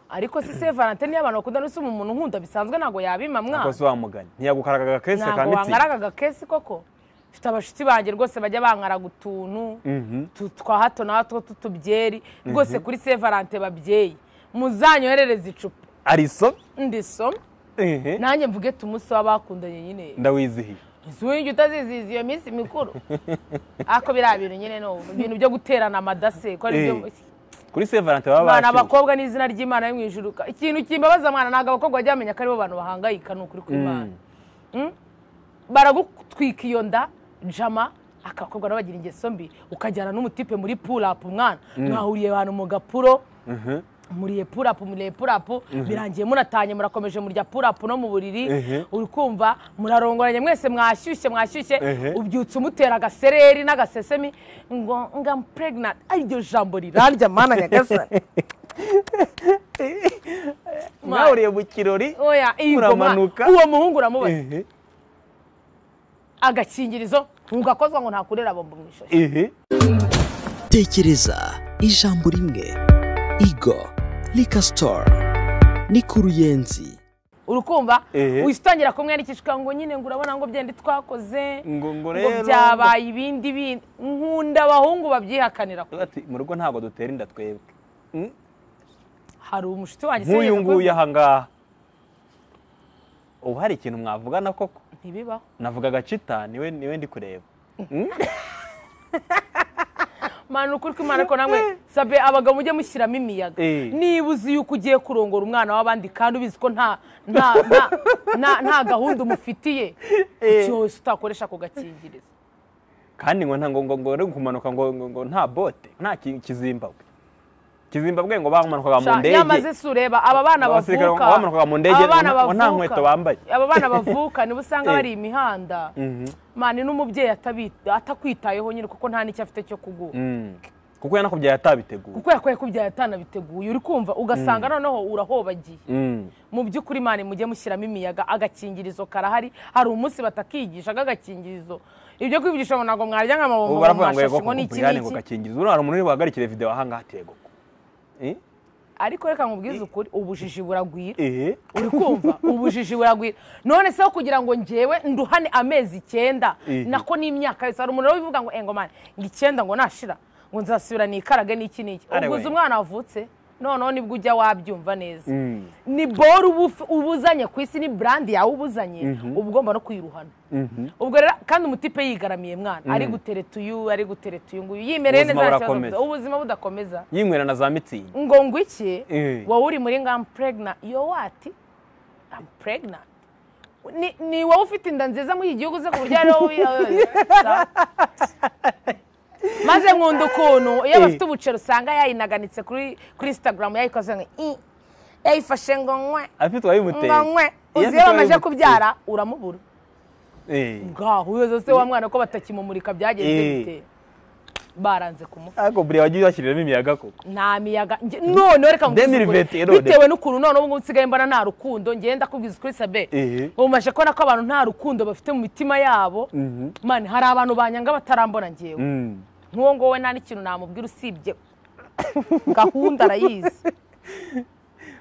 ariko si sevarante niyo abantu bakunda n'usoma umuntu nkunda bisanzwe ntabwo yabima mwana akoze wamuganye ntiyagukaragaga kesi ntabwo akamitsi wangaragaga kesi koko mfite abashuti banjye rwose bajya bangaraga utuntu Mhm. tu- twa hato na hato tw'utubyeri rwose kuri sevarante babyeyi muzanyoherereze icupa ariso ndisoma ehe, nanjye mvuge tumunsi w'abakundanye nyine ndawizihiye ntizwiye utazizihiza iyo minsi mikuru ariko biriya bintu nyine ni ubu, ibintu byo guterana amadase ko ari byo Eh, kuri se valente baba mwana bakiri abakobwa ni izina ry'imana yo mu ijuru ka- ikintu kimbabaza mwana ntabwo abakobwa bajya bamenya ko aribo bantu bahangayika ni ukuri kw'imana Mm? baragutwika iyo nda jama akabakobwa nabo bagira ingeso mbi ukajyana n'umutipe muri purapu mwana mwahuriye abantu mu gapuro Mhm. muriye purapu muriye purapu birangiye munatanye murakomeje murya purapu no mu buriri Mhm. uri kumva murarongoranye mwese mwashyushye mwashyushye Ehe. ubyutse umutera agasereri n'agasesemi ngo nga pregnant ari ryo jambo rirarya mana nyagasani mwahuriye mu kirori oya iyi ngoma Muramanuka. uwo muhungu uramubaza ehe, agakingirizo ntugakozwa ngo ntakurera bombo mu ishoshi ehe. tekereza ijambo rimwe igo likasitora ni ku ruyenzi uri kumva Ehe. witangira kumwandikishwa ngo nyine ngo urabona ngo byenda twakoze ngo ngo ngo rero byabaye ibindi bindi nkunda abahungu babyihakanira Tuvuga ati, mu rugo ntabwo dutera inda twebwe Mm, hari umushuti wanjye nk'uyu sinigeze nguyu akoze- aha ngaha ubu hari ikintu mwavugana koko ntibibaho navuga agacita niwe niwe ndi kureba mani ukuri kw'imana ariko namwe sabe abagabo mujye mushyiramo imiyaga Eh. niba uzi yuko ugiye kurongora umwana w'abandi kandi ubizi ko nta nta- nta- nta- nta gahunda umufitiye cyose utakoresha ku gakingirizo kandi ngo nta- ngo ngo ngo uri kumanuka ngo ngo- ngo nta bote nta ki- kizimbabwe kizimbabwe ngo bamanukaga mu Sha, ndege nyamaze si ureba aba bana Abasirikare bavuka bamanukaga mu ndege, aba bana ngo nta bavuka- nkweto bambaye. aba bana bavuka nibo usanga Eh. bari imihanda Mhm. mani n'umubyeyi atabi- atakwitayeho nyine kuko nta n'icyo afite cyo kuguha Mm. kuko yanakubyaye atabiteguye kuko yakwaye kubyaye atanabiteguye uri kumva ugasanga noneho urahobagiye Mm. mu by'ukuri mani mujye mushyiramo imiyaga agakingirizo karahari hari umunsi batakigisha agakingirizo ibyo kwigisha ngo ntabwo mwarya nka ubu mabombo baravuga ngo mwashashi yego ngo ni iki kumpuriyane ngo n'iki gakingirizo uriya hari umuntu uri buhagarikire videwo aha ngaha ati yego ko Eh? ariko reka nkubwize ukuri ubujiji buragwira Eh? uri kumva ubujiji buragwira none se aho kugira ngo ngewe nduhane amezi icyenda Mhm. nako n'imyaka yose hari umuntu rero ubivuga ngo engo mani ngo icyenda ngo nashira ngo nzasubira nikarage n'iki n'iki Are ubwo uzi we. umwana wavutse noneho nibwo ujya wabyumva neza Mm. ni boru uba uf- uba uzanye ku isi ni burandi yawe uba uzanye uba ugomba no kuyiruhana Mhm. ubwo rero kandi umutipe yigaramiye mwana ari gutereta uyu ari gutereta uyu nguyu yimereye neza nta Ubuzima kibazo burakomeza. afite. ubuzima budakomeza yinywera na za mitsingi ngo ngo iki Eh. wowe uri muri ngo amu pregna yo wati amu pregna Ni- ni wowe ufite inda nziza muri iki gihugu uze ku buryo ariwo wi- maze nkunda ukuntu iyo bafite ubuceri usanga yayinaganitse kuri kuri instagram yayikoze ngo i yayifashe ngo nkwe afite uwabimuteye ngo nkwe Iyo uzi iyo afite bamaze uwabimuteye. kubyara uramubura Eh. ngaho uyoza se wa mwana ko batakimumurika byagenze Eh. bite baranze kumufa ariko buriya wagiye washyiriramo imiyaga koko nta miyaga nge- noneho reka nkubwize Demi ukuri. Rivetero, Demi. bitewe n'ukuntu noneho ubu ngubu nsigaye mbona nta rukundo ngenda ndakubwiza ukuri sabe Ehe. ubu mbashe kubona ko abantu nta rukundo bafite mu mitima yabo mani hari abantu banyanga batarambona ngewe Mm. nk'uwo ngowe nta n'ikintu namubwira usibye gahunda arayizi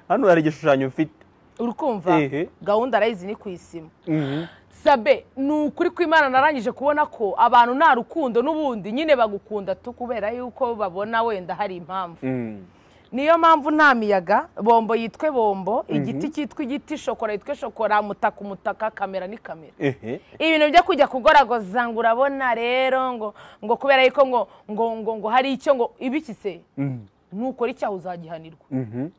hano hari igishushanyo mfite uri kumva Ehe. gahunda arayizi ni ku isima Mhm. sabe ni ukuri kw'imana narangije kubona ko abantu nta rukundo n'ubundi nyine bagukunda tu kubera yuko babona wenda hari impamvu Mm. niyo mpamvu nta miyaga bombo yitwe bombo igiti cyitwa igiti shokora yitwe shokora mutaka umutaka kamera ni kamera Ehe. ibintu byo kujya kugoragoza ngo urabona rero ngo ngo kubera yuko ngo ngo ngo ngo hari icyo ngo ibikise Mm. nukora icyaha uzagihanirwa Mhm.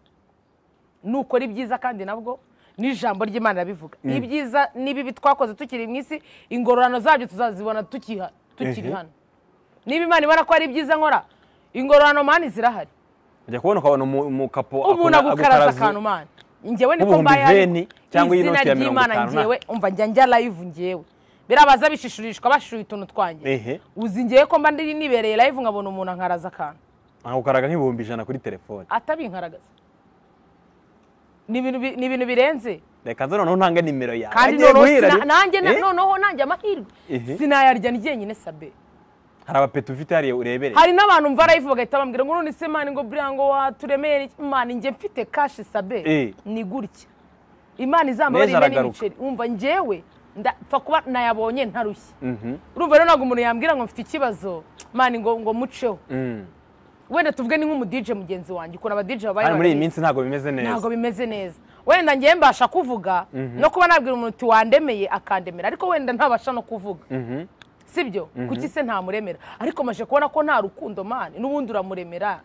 nukora ibyiza kandi nabwo n'ijambo ry'imana ribivuga ibyiza n'ibibi twakoze tukiri mu isi ingororano zabyo tuzazibona tukiha- tukiri Ehe. hano niba imana ibona ko ari byiza nkora ingororano mani zirahari ujya kubona ukabona umu- umukapo umuntu akona- agukaraza agukaraza- akantu mani njyewe niko Nk'ubuhumbi mbaye veni cyangwa iyi noti ya mirongo ry'imana itanu, nta- njyewe umva njya njya live njyewe birabaza bishishurishwa bashishuye utuntu twanjye ehe uzi ngewe ko mba ndi nibereye live nkabona umuntu ankaraza akantu aha ukaraga nk'ibihumbi ijana kuri telefone atabinkaragaza ni ibintu bi- ni ibintu birenze reka nze noneho ntanga nimero yawe kandi Nagiye noneho guhira sina- re- nanjye na- Eh? noneho nanjye amahirwe Ehe. sinayarya ni jyenyine sabe hari abapeti ufite hariya urebere hari n'abantu mva live bagahita bambwira ngo none se mani ngo buriya ngo waturemere iki?" mani njye mfite kashi Eh. sabe ni gutya imana izambabarire Neza imbe aragaruka. n'ibiceri wumva njyewe ndapfa kuba nayabonye ntarushye Mhm. urumva rero ntabwo umuntu yambwira ngo mfite ikibazo mani ngo ngo muceho Mm. wenda tuvuge ni nk'umudije mugenzi wanjye ukuntu abadije babaye hano muri iyi barabizi. minsi ntabwo bimeze ntabwo neza bimeze neza wenda ngewe mbasha kuvuga no kuba nabwira umuntu uti wandemeye akandemera ariko wenda ntabasha no kuvuga Mhm. sibyo kuki se ntamuremera ariko maje kubona ko nta rukundo mani n'ubundi uramuremera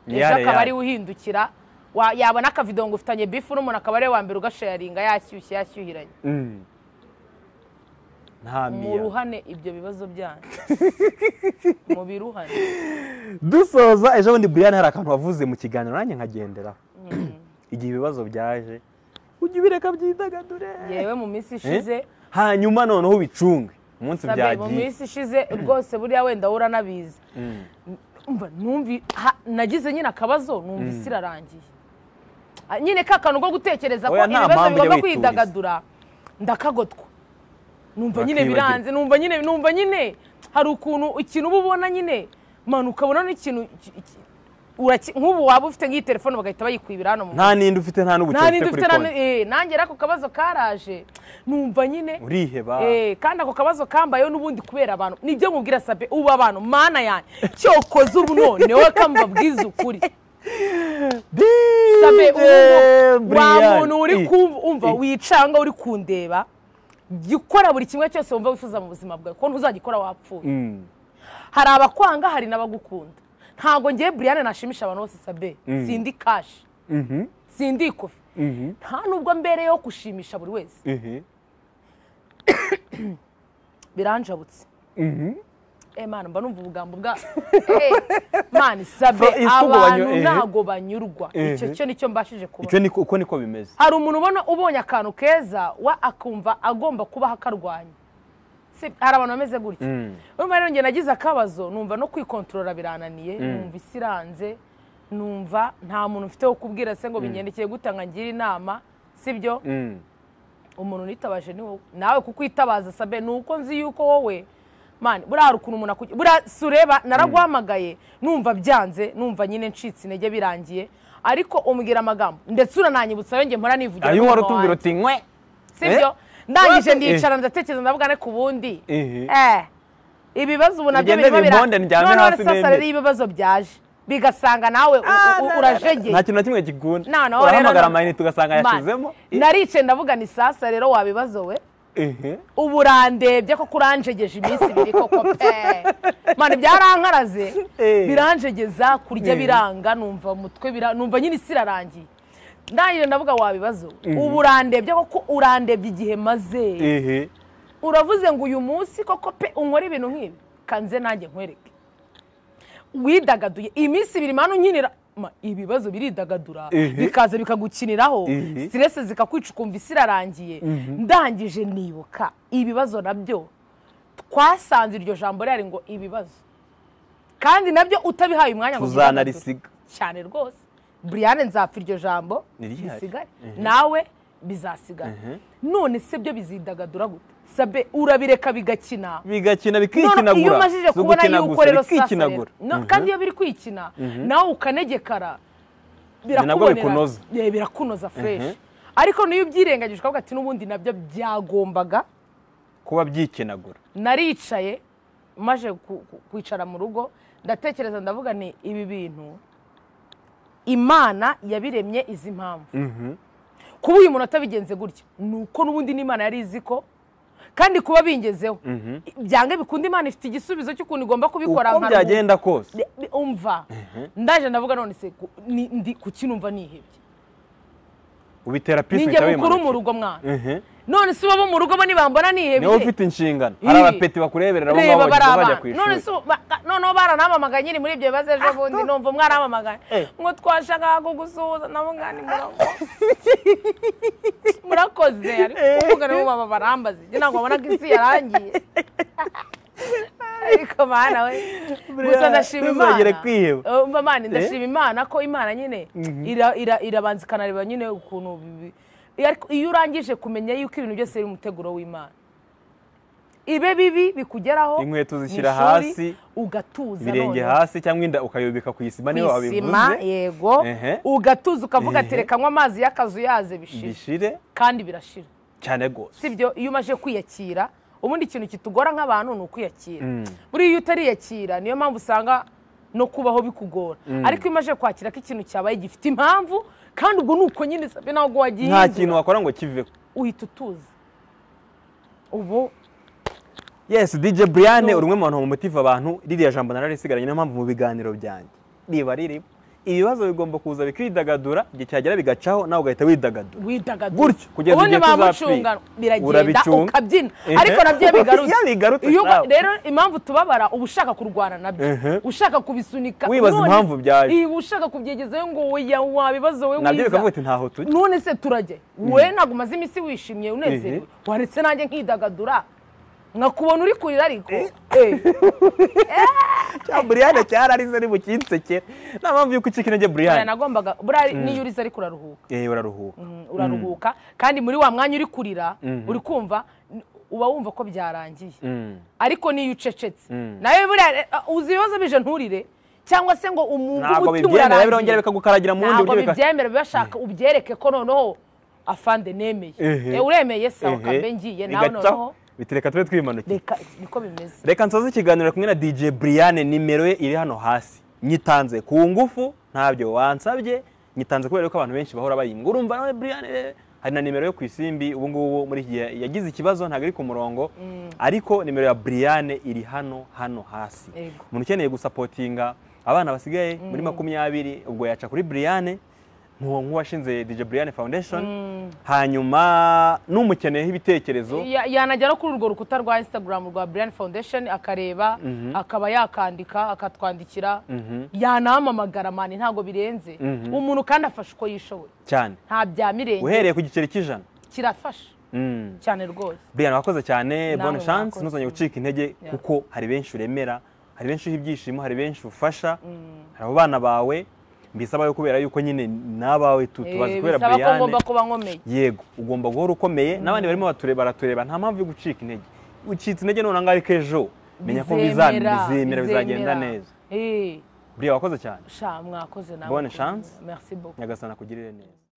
ejo Yare, akaba yare. ari uhindukira wa- yabona akavido ngo ufitanye bifu n'umuntu akaba ari we wa mbere ugashayaringa yashyushye yashyuhiranye Mm. nta miya muruhane ibyo bibazo byanyu mubiruhane dusoza ejo bundi buriyani hari akantu wavuze mu kiganiro nanjye nkagenderaho igihe ibibazo byaje ujya ubireka byidagadure yewe mu minsi ishize hanyuma noneho ubicunge umunsi sabe mu byagiye minsi ishize rwose buriya wenda uranabizi Mm. umva numvi ha- nagize nyine akabazo numvise irarangiye Ah, nyine ka kantu ko gutekereza ko Oya, nta ibibazo mpamvu bigomba yo wituriza. kwidagadura ndakagotwa numva nyine Bakibagirwa. biranze numva nyine numva nyine hari ukuntu ikintu uba ubona nyine man ukabona n'ikintu ki- ki- uraki- nk'ubu waba ufite nk'iyi telefone bagahita bayikwibira hano mu nta n'indi ufite nta n'ubuke nta nindi ufite kuri ufite na- konti eh, nanjye rero ako kabazo karaje numva nyine uriheba Eh, kandi ako kabazo kambayeho n'ubundi kubera abantu nibyo mubwira sabe ubu abantu mana yanjye cyokoze ubu noneho kamubabwiza ukuri sabe DJ ubu wa Brian. muntu uri I- kumva i- wicanga uri kundeba jya ukora buri kimwe cyose wumva wifuza mu buzima bwawe kuko ntuzagikora wapfuye Mm. hari abakwanga hari n'abagukunda ntabwo ngewe buriyane nashimisha abantu bose sabe sindi kashi Mhm. sindi ikofi Mhm. nta nubwo mbereyeho gushimisha buri wese Mhm. biranjabutse Mhm. Eh, mana mba numva ubugambo bwa Eh, mana isabe Fro- isuku banyu- abantu eh. ntago banyurwa icyo Eh. cyo nicyo mbashije icyo kubona ni uko niko bimeze hari umuntu ubona ubonye akantu keza wa akumva agomba kubaho akarwanya Si- hari abantu bameze gutya Mm. urumva rero njye nagize akabazo numva no kwikontorora birananiye numva isi iranze numva nta muntu mfite wo kubwira se ngo bingendekeye gutanga ngira inama sibyo Mm. umuntu unitabaje ni wowe nawe kukwitabaza sabe ni uko nzi yuko wowe mani buriya hari ukuntu umuntu akugira buriya si ureba naraguhamagaye numva byanze numva nyine ncitse intege birangiye ariko umbwira amagambo ndetse urananyibutsa yongeye mpora nivugira ayo ku wari munwa utubwira wanjye. uti nkwe sibyo Eh? ndangije Eh. ndicara ndatekereza ndavuga ne ku bundi Ehe. Eh, ibibazo ubu nabyo Ugende birimo bira- bimponde ndyame Noneho hasi sasa nende. rero ibibazo byaje bigasanga nawe u- u- u- urajegeye nta kintu na kimwe gikunda No, no, urahamagara rero- amayinite ugasanga Man, yashizemo narice ndavuga ni sasa rero wabibazo we Ehe. ubu urandebye koko uranjegeje iminsi ibiri koko pe mani byarankaraze Eh. biranjegeza kurya Eh. biranga numva umutwe bira- numva nyine isi irarangiye ndangije ndavuga wabibazo ubu urandebye koko urandebye igihe maze Ehe. uravuze ngo uyu munsi koko pe unkora ibintu nk'ibi kanze nanjye nkwereke widagaduye iminsi ibiri manu nkinira Ma, ibibazo biridagadura Ehe. bikaza bikagukiniraho Ehe. siteresi zikakwica ukumva isi irarangiye ndangije nibuka ibibazo nabyo twasanze iryo jambo rihari ngo ibibazo kandi nabyo utabihaye umwanya ngo tuzanarisiga cyane rwose buriyane nzapfa iryo jambo Nirihari. risigare nawe bizasigara none se byo bizidagadura gute sabe urabireka bigakina bigakina none iyo bikikinagura umajije Si kubona ugukina yuko gusa, rero sasa rero bikikinagura No, Mhm. kandi iyo biri kwikina nawe ukanegekara nabwo birakubonera bikunoza. Yeah, birakunoza fresh ariko niyo ubyirengagije ukavuga ati n'ubundi nabyo byagombaga kuba byikinagura naricaye maje ku- ku- kwicara mu rugo ndatekereza ndavuga ni ibi bintu imana yabiremye izi mpamvu Mhm. kuba uyu muntu atabigenze gutya ni uko n'ubundi n'imana yari izi ko kandi kuba bingezeho byange bikunda imana ifite igisubizo cy'ukuntu igomba kubikora uko nka rwo. byagenda kose Bi- umva ndaje ndavuga none se ku- ni- ndi- kuki numva nihebye ubitera pisi ninjye uhita mukuru mu wimanukira. rugo mwana Mhm. none se bo mu rugo bo nibambona nihebye niwe ufite inshingano Ii. hari abapeti bakureberera bo reba baba bagenda bajya barabana ku none ishuri se ba- ka- noneho baranamamagaye nyiri muri ibyo bibazo ejo bundi numva mwaramamagaye Eh. ngo twashakaga kugusuhuza nabo ngani murakoze murakoze ariko kuvuga nibo baba barambaze njye ntabwo babona ko isi yarangiye ariko mana we gusa ndashima ntuzongere imana kwiheba. Eh, umva mana ndashima imana ko imana nyine ira- ira- irabanza ikanareba nyine ukuntu bi- ariko iyo urangije kumenya yuko ibintu byose biri umuteguro w'imana ibe bibi bikugeraho Inkweto mu zishyira ishuri, hasi, ugatuza ibirenge noneho. hasi cyangwa inda ukayobeka ku isima niyo ku isima wabivuze yego Ehe. ugatuza ukavuga ati Ehe. reka nywa amazi y'akazu yaze bishira bishire kandi birashira cyane rwose sibyo iyo umaze kwiyakira ubundi ikintu kitugora nk'abantu ni ukwiyakira buriya iyo utariyakira niyo mpamvu usanga no kubaho bikugora ariko iyo umaze kwakira ko ikintu cyabaye gifite impamvu kandi ubwo ni uko nyine sabe ntabwo wagiye nta kintu wakora ngo kiveho uhita utuza ubu yes dj brian No. uri umwe mu bantu bamumotiva abantu ririya jambo nararisigaranye niyo mpamvu mu biganiro byanjye riba ririmo ibibazo bigomba kuza bikidagadura igihe cyagera bigacaho nawe ugahita widagadura widagadura Gutyo, kugeza ubundi igihe tuzapfira. bamucunga biragenda Urabicunga. ukabyina Ehe. ariko nabyo iyo bigarutse Iyo bigarutse, Iyo uba- nawe. rero impamvu tubabara uba ushaka kurwana nabyo Ehe. ushaka kubisunika Wibaza none- impamvu byaje. Iyi, ushaka kubyegezayo ngo oya wabibazo we nabyo wiza. bikavuga ati ntaho tujya none se turajya we ntabwo umaze iminsi wishimye unezerewe Ehe. waretse nanjye nkidagadura nkakubona uri kurira ariko Eh. cya brian cyararize ari bukinsekera nta mpamvu yuko ucika intege Oya, brian nagombaga buriya niyo urize ariko uraruhuka yewe uraruhuka Mm, uraruhuka kandi muri wa mwanya uri kurira uri kumva n- uba wumva ko byarangiye Mm. ariko niyo ucecetse Mm. nawe buriya uh, uzi ibibazo bije nturire cyangwa se ngo umuntu ntabwo bibyemera birongera bikagukaragira mu bundi ntabwo buryo bika- bibyemera bibashaka ubyereke ko noneho afande nemeye Ehe. Eh, uremeye se Ehe. ukambe ngiye nawe Bigacaho. noneho Biti reka tube twimanukiye reka niko bimeze reka nsoze ikiganiro kumwe na dj brian nimero ye iri hano hasi nyitanze ku ngufu ntabyo wansabye nyitanze kubera ko abantu benshi bahora bayimwa urumva nawe brian eh, hari na nimero yo ku isimbi ubu ngubu muri iki gihe yagize ikibazo ntabwo iri ku murongo ariko nimero ya brian iri hano hano hasi Yego. umuntu ukeneye gusapotinga abana basigaye muri makumyabiri ubwo yaca kuri brian nk'uwo- nk'uwashinze dj brian foundation hanyuma n'umukeneyeho ibitekerezo Ya- yanajya no kuri urwo rukuta rwa instagram rwa brian foundation akareba akaba yakandika akatwandikira yanamamagara mani ntabwo birenze umuntu kandi afasha uko yishoboye cyane nta bya mirenge uhereye ku giceri cy'ijana kirafasha Mm. cyane rwose Brian wakoze Namwe cyane bonne chance mwakoze. ntuzongere gucika intege Yeah. kuko hari benshi uremera hari benshi uha ibyishimo hari benshi ufasha hari abo bana bawe mbisaba yo kubera yuko nyine n'abawe tu- Eh, tubazi kubera bisaba ko ngomba Brian kuba nkomeye yego ugomba guhora ukomeye n'abandi barimo batureba baratureba nta mpamvu yo gucika intege ucitse intege none angahe k'ejo menya ko biza- bizemera bizagenda neza Eh, Brian wakoze cyane sha mwakoze nawe Bonne mwakoze. chance. merci beaucoup nyagasana kugirire neza